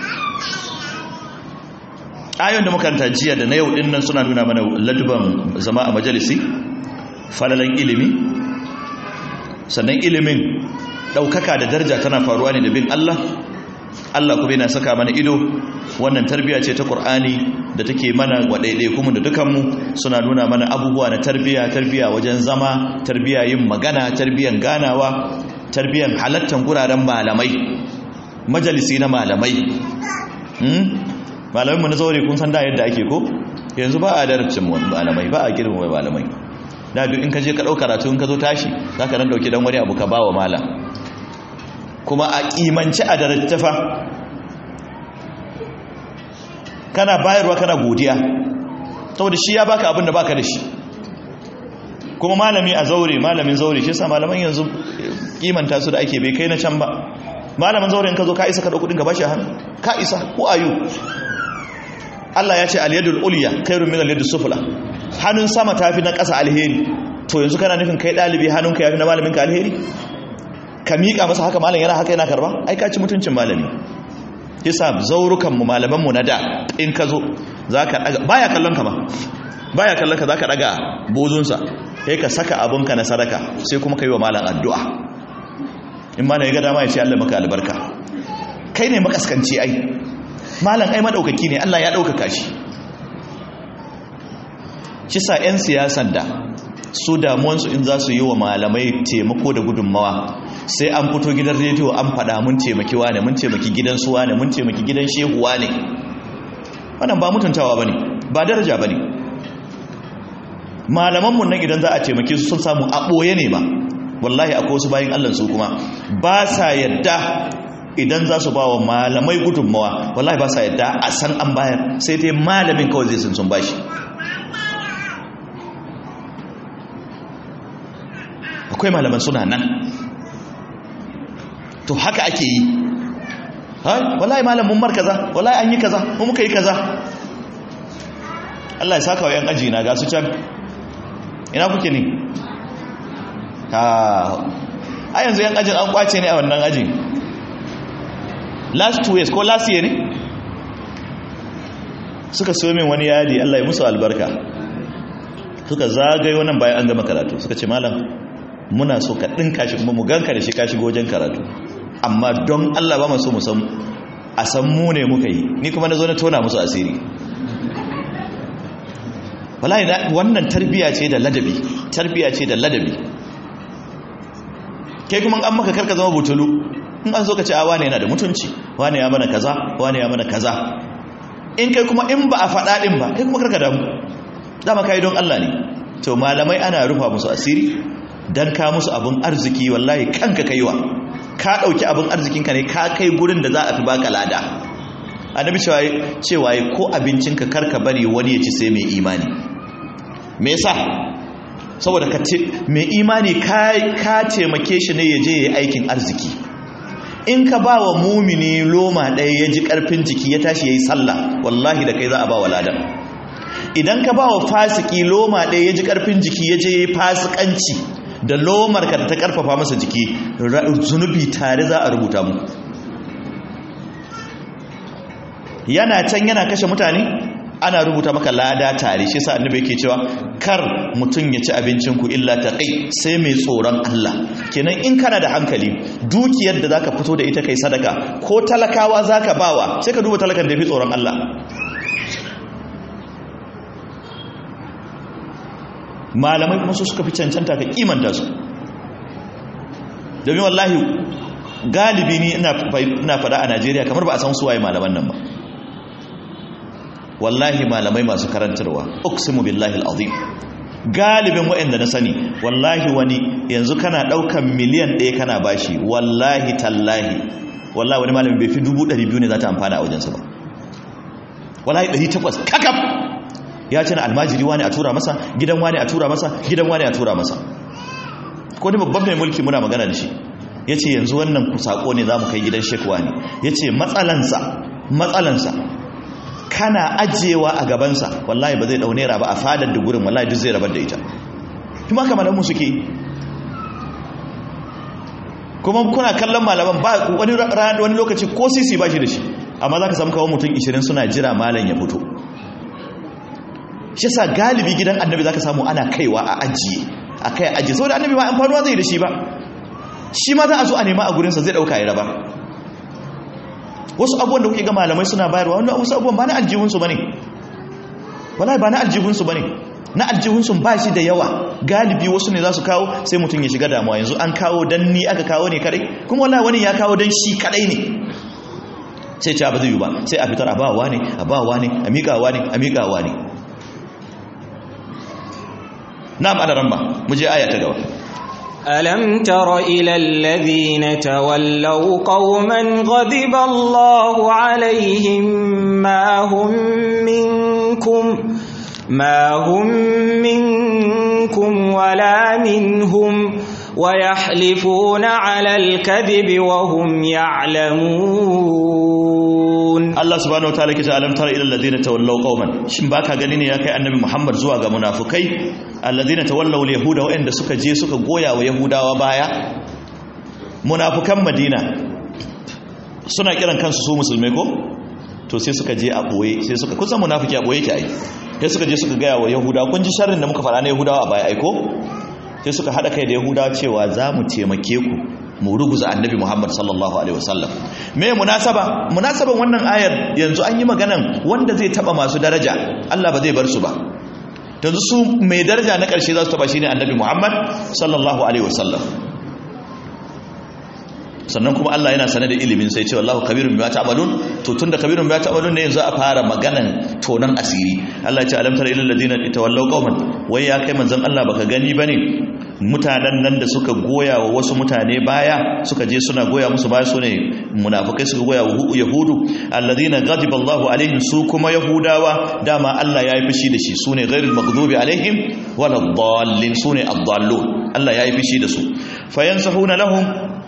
ayon da makaranta jiya da na yau din nan suna nuna mana laduban zama a majalisi falalan ilimi sannan ilimin ɗaukaka da daraja tana faruwa ne da bin Allah Allah kuma yana saka mana ido wannan tarbiya ce ta Qur'ani da take mana wa kuma da dukanmu suna nuna mana abubuwa na tarbiya tarbiya wajen zama tarbiya yin magana tarbiyan ganawa tarbiyan halattan guraren malamai majalisi na malamai malaminmu na zaure kun san da yadda ake ko yanzu ba a darabcin malamai ba a girma malamai da duk in ka je ka ɗau karatu in ka zo tashi za ka nan ɗauki don wani abu ka ba wa malam kuma a ƙimanci a darattafa kana bayarwa kana godiya saboda shi ya baka abin da baka da shi kuma malami a zaure malamin zaure shi sa malaman yanzu kimanta su da ake bai kai na can ba malamin zaure in ka zo ka isa ka ɗau kuɗin ka bashi hannu ka isa ko ayu Allah ya ce aliyadul uliya khairun min aliyadus sufla hannun sama tafi na ƙasa alheri to yanzu kana nufin kai dalibi hannunka yafi na malamin ka alheri ka miƙa masa haka malam yana haka yana karba ai ka ci mutuncin malami yasa zaurukan mu malaman mu na da in ka zo zaka daga baya kallon ka ba baya kallon ka zaka daga bozun sa sai ka saka abun ka na sadaka sai kuma kai wa malam addu'a in malam ya ga dama ya ce Allah maka albarka kai ne makaskanci ai malam ai madaukaki ne Allah ya daukaka shi kisa 'yan siyasan da su damuwansu in za su yi wa malamai taimako da gudunmawa sai an fito gidan rediyo an fada mun taimaki wane mun taimaki gidan su wane mun taimaki gidan shehu wane wannan ba mutuntawa bane ba daraja bane malaman mun nan idan za a taimake su sun samu a boye ne ba wallahi akwai wasu bayin Allah su kuma ba sa yadda idan za su ba wa malamai gudunmawa wallahi ba sa yadda a san an bayar sai dai malamin kawai zai sun sun bashi akwai malaman suna nan to haka ake yi wallahi malam mun mar kaza wallahi an yi kaza mun muka yi kaza Allah ya saka wa yan aji na ga su can ina kuke ne a yanzu yan ajin an kwace ne a wannan ajin last two years ko last year ne suka so min wani yadi Allah ya musu albarka suka zagaye wannan bayan an gama karatu suka ce malam muna so ka ɗinka shi kuma mu ganka da shi ka shigo wajen karatu amma don Allah ba maso mu san a san mu ne muka yi ni kuma na zo na tona musu asiri wallahi wannan tarbiya ce da ladabi tarbiya ce da ladabi kai kuma an maka karka zama butulu in an zo ka ce a wane yana da mutunci wane ya mana kaza wane ya mana kaza in kai kuma in ba a faɗa ɗin ba kai kuma karka damu dama kai don Allah ne to malamai ana rufa musu asiri dan ka musu abin arziki wallahi kanka kaiwa ka dauki abin arzikinka ne ka kai gurin da za a fi baka lada annabi cewa cewa ko abincinka karka bari wani ya ci sai mai imani me yasa saboda ka ce mai imani ka ka taimake shi ne ya je yayi aikin arziki in ka ba wa mumini loma ɗaya ya ji ƙarfin jiki ya tashi ya yi sallah wallahi da kai za a ba wa ladan idan ka ba wa fasiki loma ɗaya ya ji ƙarfin jiki ya je ya yi fasikanci da lomar ka da ta ƙarfafa masa jiki zunubi tare za a rubuta mu yana can yana kashe mutane ana rubuta maka lada tare shi sa annabi yake cewa kar mutum ya ci abincin ku illa taqi sai mai tsoron Allah kenan in kana da hankali dukiyar da zaka fito da ita kai sadaka ko talakawa zaka bawa sai ka duba talakan da yafi tsoron Allah malamai kuma su suka fi cancanta ka kimanta su domin wallahi galibi ni ina fada a Najeriya kamar ba a san suwaye malaman nan ba wallahi malamai masu karantarwa uksimu billahi alazim galibin waɗanda na sani wallahi wani yanzu kana ɗaukan miliyan ɗaya kana bashi wallahi tallahi wallahi wani malamin bai fi dubu ɗari biyu ne za ta amfana a wajensa ba wallahi ɗari takwas kakaf ya ce na almajiri wani a tura masa gidan wani a tura masa gidan wani a tura masa ko ne babban mai mulki muna magana da shi ya ce yanzu wannan sako ne za mu kai gidan shekwa ne ya ce matsalansa matsalansa kana ajiyewa a gabansa wallahi ba zai dau naira ba a fadar da gurin wallahi duk zai rabar da ita kuma kamar mu suke kuma kuna kallon malaman ba wani wani lokaci ko sisi ba shi da shi amma zaka samu kawo mutum 20 suna jira malam ya fito shi yasa galibi gidan annabi zaka samu ana kaiwa a ajiye a kai ajiye saboda annabi ba amfanuwa zai da shi ba shi ma za a zo a nema a gurinsa zai dauka ya raba wasu abubuwan da kuke ga malamai suna bayarwa wanda wasu abubuwan ba na aljihunsu ba ne wallahi ba na aljihunsu ba ne na aljihunsu ba shi da yawa galibi wasu ne za su kawo sai mutum ya shiga damuwa yanzu an kawo dan ni aka kawo ne kadai kuma wallahi wani ya kawo dan shi kadai ne sai ce ba zai yi ba sai a fitar a bawa ne a bawa ne a miƙawa ne a miƙawa ne na'am adaran ba mu je aya ta gaba ألم تر إلى الذين تولوا قوما غضب الله عليهم ما هم منكم ما هم منكم ولا منهم ويحلفون على الكذب وهم يعلمون Allah subhanahu wataala ke ce alam tara ila alladhina tawallaw qauman shin baka gani ne ya kai annabi Muhammad zuwa ga munafikai alladhina tawallaw alyahuda wa'anda suka je suka goya wa yahudawa baya munafikan Madina suna kiran kansu su musulmai ko to sai suka je a boye sai suka kusan munafiki a boye ke ai sai suka je suka gaya wa yahudawa kun ji sharrin da muka fara na yahudawa a baya ai ko sai suka hada kai da yahudawa cewa za mu taimake ku mu ruguza annabi Muhammad sallallahu alaihi wasallam me munasaba munasaban wannan ayar yanzu an yi maganan wanda zai taba masu daraja Allah ba zai bar su ba yanzu su mai daraja na karshe za su taba shine annabi Muhammad sallallahu alaihi wasallam sannan kuma Allah yana sanar da ilimin sai ce wallahu kabirun bima ta'malun to tunda kabirun bima ta'malun ne yanzu a fara maganan tonan asiri Allah ya ce alam tara ilal ladina tawallaw qauman wai ya kai manzon Allah baka gani bane mutanen nan da suka goya wa wasu mutane baya suka je suna goya musu baya su ne munafukai suka goya wa yahudu alladhina ghadiba Allahu alaihim su kuma yahudawa dama Allah ya yi fushi da shi sune ghairul maghdubi alaihim wala dhallin sune ad-dallun Allah ya yi fushi da su fayansahuna lahum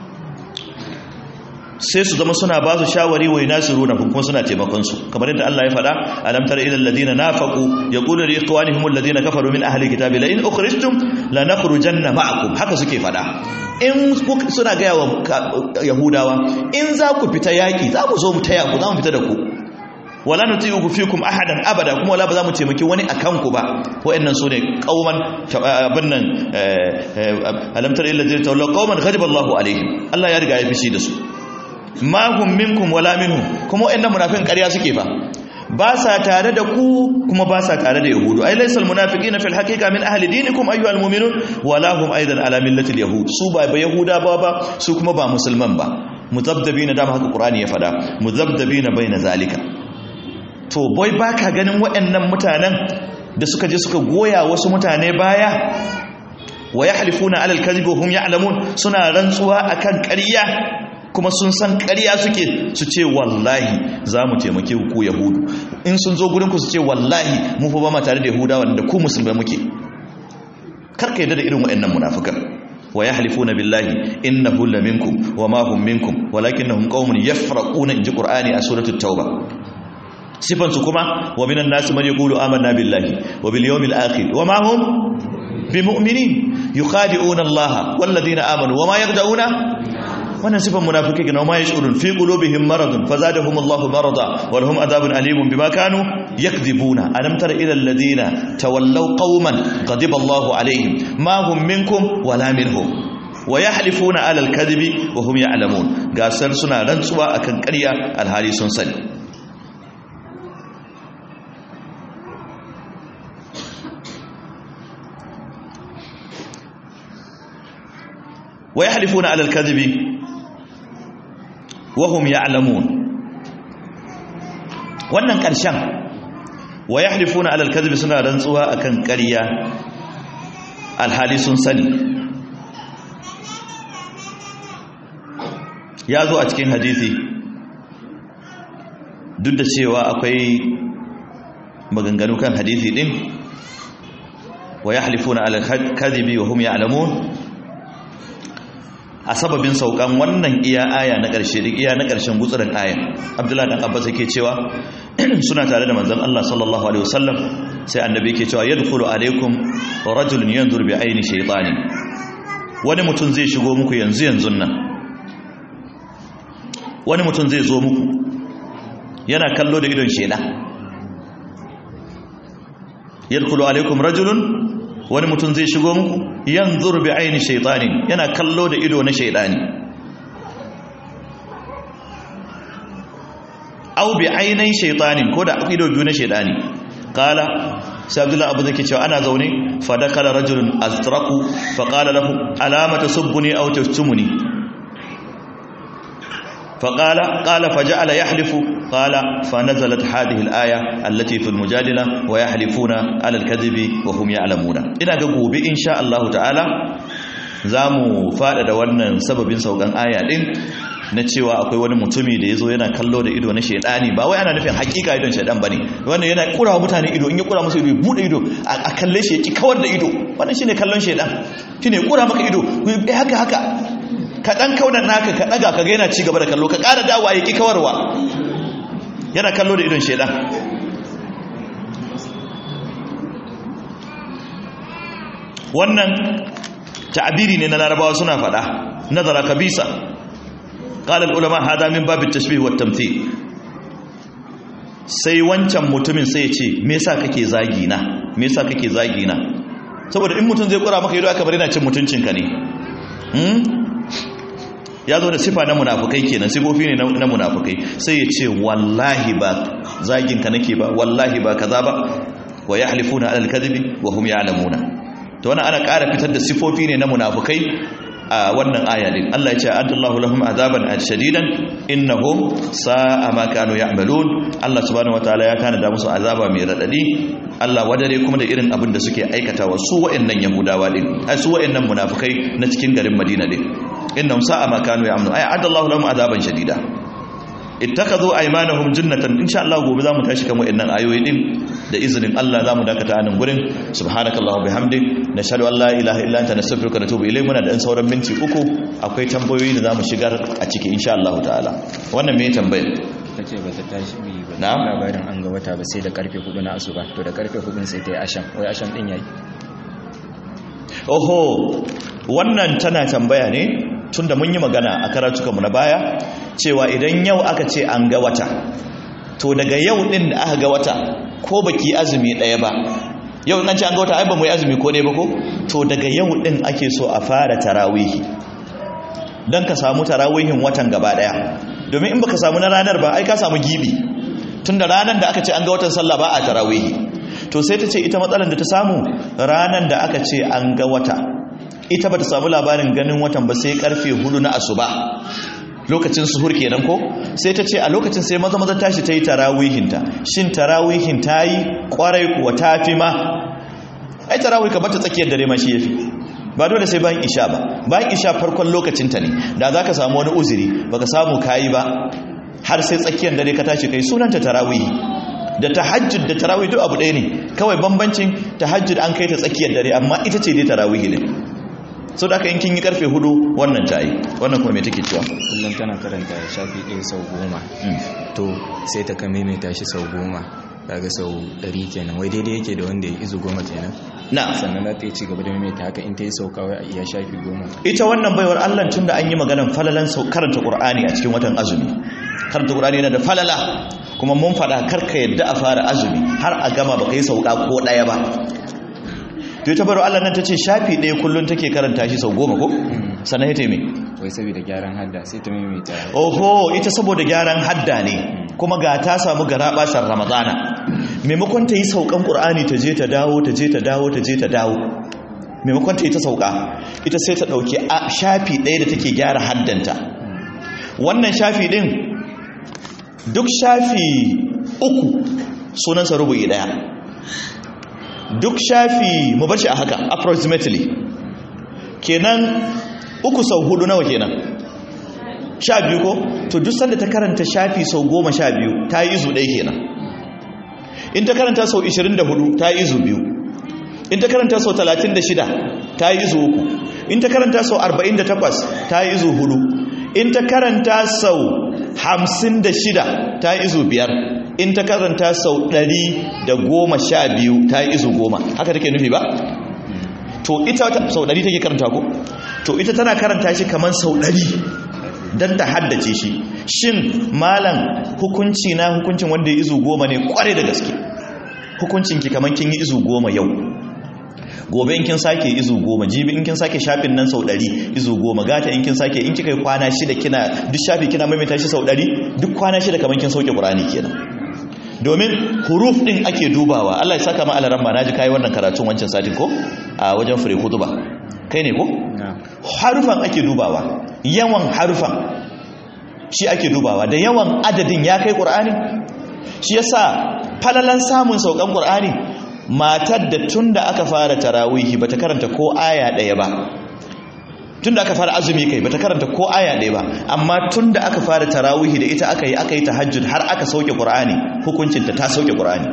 sai su zama suna ba su shawari wa yunasiruna kuma suna taimakon su kamar yadda Allah ya faɗa alam tara ila alladhina nafaqu yaqulu li ikhwanihim alladhina kafaru min ahli kitabi la in ukhrijtum lanakhrujanna ma'akum haka suke faɗa in suna ga wa yahudawa in za ku fita yaki za mu zo mu taya ku za mu fita da ku wala nuti'u fikum ahadan abada kuma wala ba za mu taimaki wani akan ku ba wayannan sune qauman abin nan alam tara ila alladhina tawallaw qauman ghadiba Allahu alaihim Allah ya riga ya fishi da su ma hum minkum wala minhum kuma wayannan munafiqan ƙarya suke fa ba sa tare da ku kuma ba sa tare da yahudu ai laysal munafiqina fil haqiqa min ahli dinikum ayyuhal mu'minun wala hum aidan ala millati al yahud su ba ba yahuda ba ba su kuma ba musulman ba muzabdabina da haka qur'ani ya fada muzabdabina baina zalika to boy baka ganin wayannan mutanen da suka je suka goya wasu mutane baya wa yahlifuna ala al kadhib wa hum ya'lamun suna rantsuwa akan ƙarya kuma sun san ƙarya suke su ce wallahi za mu taimake ku yahudu in sun zo gurinku su ce wallahi mu fa ba ma tare da yahuda wanda ku musulmai muke karka yadda da irin waɗannan munafikan wa yahlifuna billahi innahu la minkum wa ma hum minkum walakinnahum qaumun yafraquna inji qur'ani a suratul tauba sifansu kuma wa minan nasu man yaqulu amanna billahi wa bil yawmil akhir wa ma hum bimu'minin yukhadi'una Allah wal ladina amanu wa ma yaqda'una wannan sifan munafiki ne ma yashurun fi qulubihim maradun fazadahum Allahu marada wa lahum adhabun alimun bima kanu yakdhibuna alam tara ila alladhina tawallaw qauman ghadiba Allahu alaihim ma hum minkum wala minhum wa yahlifuna ala alkadhibi wa hum ya'lamun gasar suna rantsuwa akan ƙarya alhali sun sani wa yahlifuna ala alkadhibi wahum ya'lamun wannan ƙarshen wa yahlifuna alal kadhibi suna rantsuwa akan ƙarya alhali sun sani ya zo a cikin hadisi duk da cewa akwai maganganu kan hadisi din wa yahlifuna alal kadhibi wahum ya'lamun a sababin saukan wannan iya aya na ƙarshe da iya na ƙarshen gutsurin ayan abdullahi dan abbas yake cewa suna tare da manzon Allah sallallahu alaihi wasallam sai annabi yake cewa yadkhulu alaikum rajulun yanzur bi aini shaytani wani mutum zai shigo muku yanzu yanzu nan wani mutum zai zo muku yana kallo da idon sheda yadkhulu alaikum rajulun wani mutum zai shigo muku yanzur bi aini shaytanin yana kallo da ido na shaydani aw bi ainai shaytanin ko da ido biyu na shaydani qala sai abdullahi abu zake cewa ana zaune fa dakala rajulun azraku fa qala lahu alama tasubbuni aw tashtumuni فقال قال فجعل يحلف قال فنزلت هذه الآية التي في المجادلة ويحلفون على الكذب وهم يعلمون إذا gobe إن شاء الله تعالى zamu faɗaɗa wannan sababin saukan aya ɗin na cewa akwai wani mutumi da ya zo yana kallo da ido na shaidani ba wai ana nufin hakika idon shaidan ba ne wannan yana kura mutane ido in ya kura musu ido ya buɗe ido a kalle shi ya ki kawar da ido wannan shine kallon shaidan shine kura maka ido haka haka ka ɗan kaunar naka ka ɗaga ka gaina ci gaba da kallo ka ƙara dawa ya ƙi kawarwa yana kallo da idon shaidan wannan ta'abiri ne na larabawa suna faɗa nazara kabisa ƙalar ulama hada min babin tashbih wa tamthil sai wancan mutumin sai ya ce me yasa kake zagi na me yasa kake zagi na saboda in mutum zai kura maka ido aka bari na cin mutuncinka ne ya zo da sifa na munafukai kenan sifofi ne na munafukai sai ya ce wallahi ba zaginka nake ba wallahi ba kaza ba wa yahlifuna alal kadhibi wa hum ya'lamuna to wannan ana ƙara fitar da sifofi ne na munafukai a wannan aya din Allah ya ce adallahu lahum azaban shadidan innahum sa'a ma kanu ya'malun Allah subhanahu wataala ya kana da musu azaba mai radadi Allah wadare kuma da irin abin da suke aikatawa su wa'annan yahudawa din ai su wa'annan munafukai na cikin garin Madina din innahum sa'a ma kanu ya'malun ay adallahu lahum azaban shadida ittakhadhu aymanahum jannatan insha Allah gobe zamu tashi kan wa'annan ayoyi din da izinin Allah zamu dakata anan gurin subhanakallahu bihamdik nashhadu an la ilaha illa anta nastaghfiruka wa natubu ilayk muna da dan sauran minti uku akwai tambayoyi da zamu shigar a ciki insha Allah ta'ala wannan me tambayar tace ba ta tashi mi ba Na'am. labarin an ga wata ba sai da karfe 4 na asuba to da karfe 4 sai ta yi asham wai asham din yayi oho wannan tana tambaya ne tunda mun yi magana a karatukanmu na baya cewa idan yau aka ce an ga wata to daga yau din da aka ga wata ko baki azumi ɗaya ba yau in an ce an ga wata ai ba mu yi azumi ko ɗaya ba ko to daga yau din ake so a fara tarawihi don ka samu tarawihin watan gaba ɗaya domin in baka samu na ranar ba ai ka samu gibi tunda ranar da aka ce an ga watan sallah ba a tarawihi to sai ta ce ita matsalar da ta samu ranar da aka ce an ga wata ita ba ta samu labarin ganin watan ba sai karfe hudu na asuba lokacin suhur kenan ko sai ta ce a lokacin sai maza maza tashi ta yi tarawihinta shin tarawihin ta yi kwarai kuwa ta fi ma ai tarawih ka bata tsakiyar dare ma shi yafi ba dole sai bayan isha ba bayan isha farkon lokacinta ne da za ka samu wani uzuri baka samu kayi ba har sai tsakiyar dare ka tashi kai sunanta tarawih da tahajjud da tarawih duk abu ɗaya ne kawai bambancin tahajjud an kai ta tsakiyar dare amma ita ce dai tarawih ne so da aka in kin yi karfe hudu wannan ta yi wannan kuma me take cewa kullum tana karanta shafi ɗaya sau goma to sai ta ka maimaita shi sau goma kaga sau ɗari kenan wai daidai yake da wanda ya izu goma kenan na sannan za ta yi ci gaba da maimaita haka in ta yi sauka wai a iya shafi goma ita wannan baiwar Allah tun da an yi maganan falalan sau karanta Qur'ani a cikin watan azumi karanta Qur'ani yana da falala kuma mun faɗa karka yadda a fara azumi har a gama baka yi sauka ko ɗaya ba to ita baiwar Allah nan ta ce shafi ɗaya kullum take karanta shi sau goma ko sannan ya taimi wai saboda gyaran hadda sai ta maimaita oho ita saboda gyaran hadda ne kuma ga ta samu gara basar ramadana maimakon ta yi saukan ƙur'ani ta je ta dawo ta je ta dawo ta je ta dawo maimakon ta yi ta sauka ita sai ta ɗauki a shafi ɗaya da take gyara haddanta wannan shafi ɗin duk shafi uku sunansa rubu'i ɗaya duk shafi mu bar shi a haka approximately kenan uku sau hudu nawa kenan sha biyu ko to duk sanda ta karanta shafi sau goma sha biyu ta yi izu ɗaya kenan in ta karanta sau 24 ta yi izu biyu in ta karanta sau 36 ta yi izu uku in ta karanta sau 48 ta yi izu hudu in ta karanta sau 56 ta yi izu biyar in ta karanta sau 112 ta yi izu goma haka take nufi ba to ita sau 100 take karanta ko to ita tana karanta shi kamar sau 100 don ta haddace shi shin malam hukunci na hukuncin wanda ya izu goma ne kware da gaske hukuncinki kamar kin yi izu goma yau gobe in kin sake izu goma jibi in kin sake shafin nan sau ɗari izu goma gata in kin sake in kika yi kwana shida kina duk shafi kina maimaita shi sau ɗari duk kwana shida kamar kin sauke ƙurani kenan domin huruf ɗin ake dubawa Allah ya saka ma alaran ma naji kai wannan karatun wancan satin ko a wajen fure kutuba kai ne ko harufan ake dubawa yawan harufan shi ake dubawa da yawan adadin ya kai ƙur'ani shi yasa falalan samun saukan ƙur'ani matar da tun da aka fara tarawihi bata karanta ko aya ɗaya ba tun da aka fara azumi kai bata karanta ko aya ɗaya ba amma tun da aka fara tarawihi da ita aka yi aka yi tahajjud har aka sauke ƙur'ani hukuncinta ta sauke ƙur'ani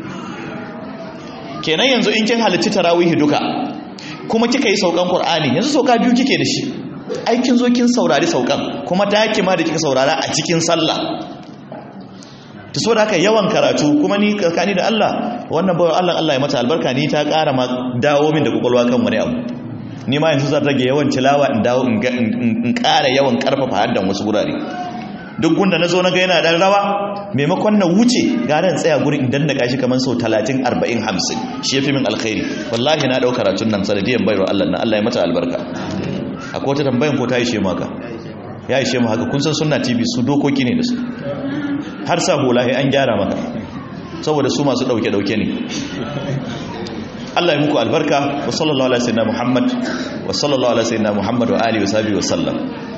kenan yanzu in kin halarci tarawihi duka kuma kika yi saukan Qur'ani yanzu sauka biyu kike da shi ai kin zo kin saurari saukan kuma ta yake ma da kika saurara a cikin sallah ta so da haka yawan karatu kuma ni karkani da Allah wannan bawan Allah Allah ya mata albarka ni ta ƙara ma dawo min da kwakwalwa kan wani abu ni ma yanzu zan rage yawan tilawa in dawo in ƙara yawan ƙarfafa haddan wasu gurare duk gunda na zo na ga yana dan rawa maimakon na wuce gara in tsaya gurin in dandaka shi kamar sau 30 40 50 shi yafi min alkhairi wallahi na dauka karatun nan sanadiyan bayro Allah na Allah ya mata albarka akwai wata tambayan ko ta ishe mu haka ya ishe mu haka kun san sunna tv su dokoki ne da su har sa hulahi an gyara maka saboda su masu dauke dauke ne Allah ya muku albarka wa sallallahu alaihi wa sallam Muhammad wa sallallahu alaihi wa sallam Muhammad wa alihi wa sahbihi wa sallam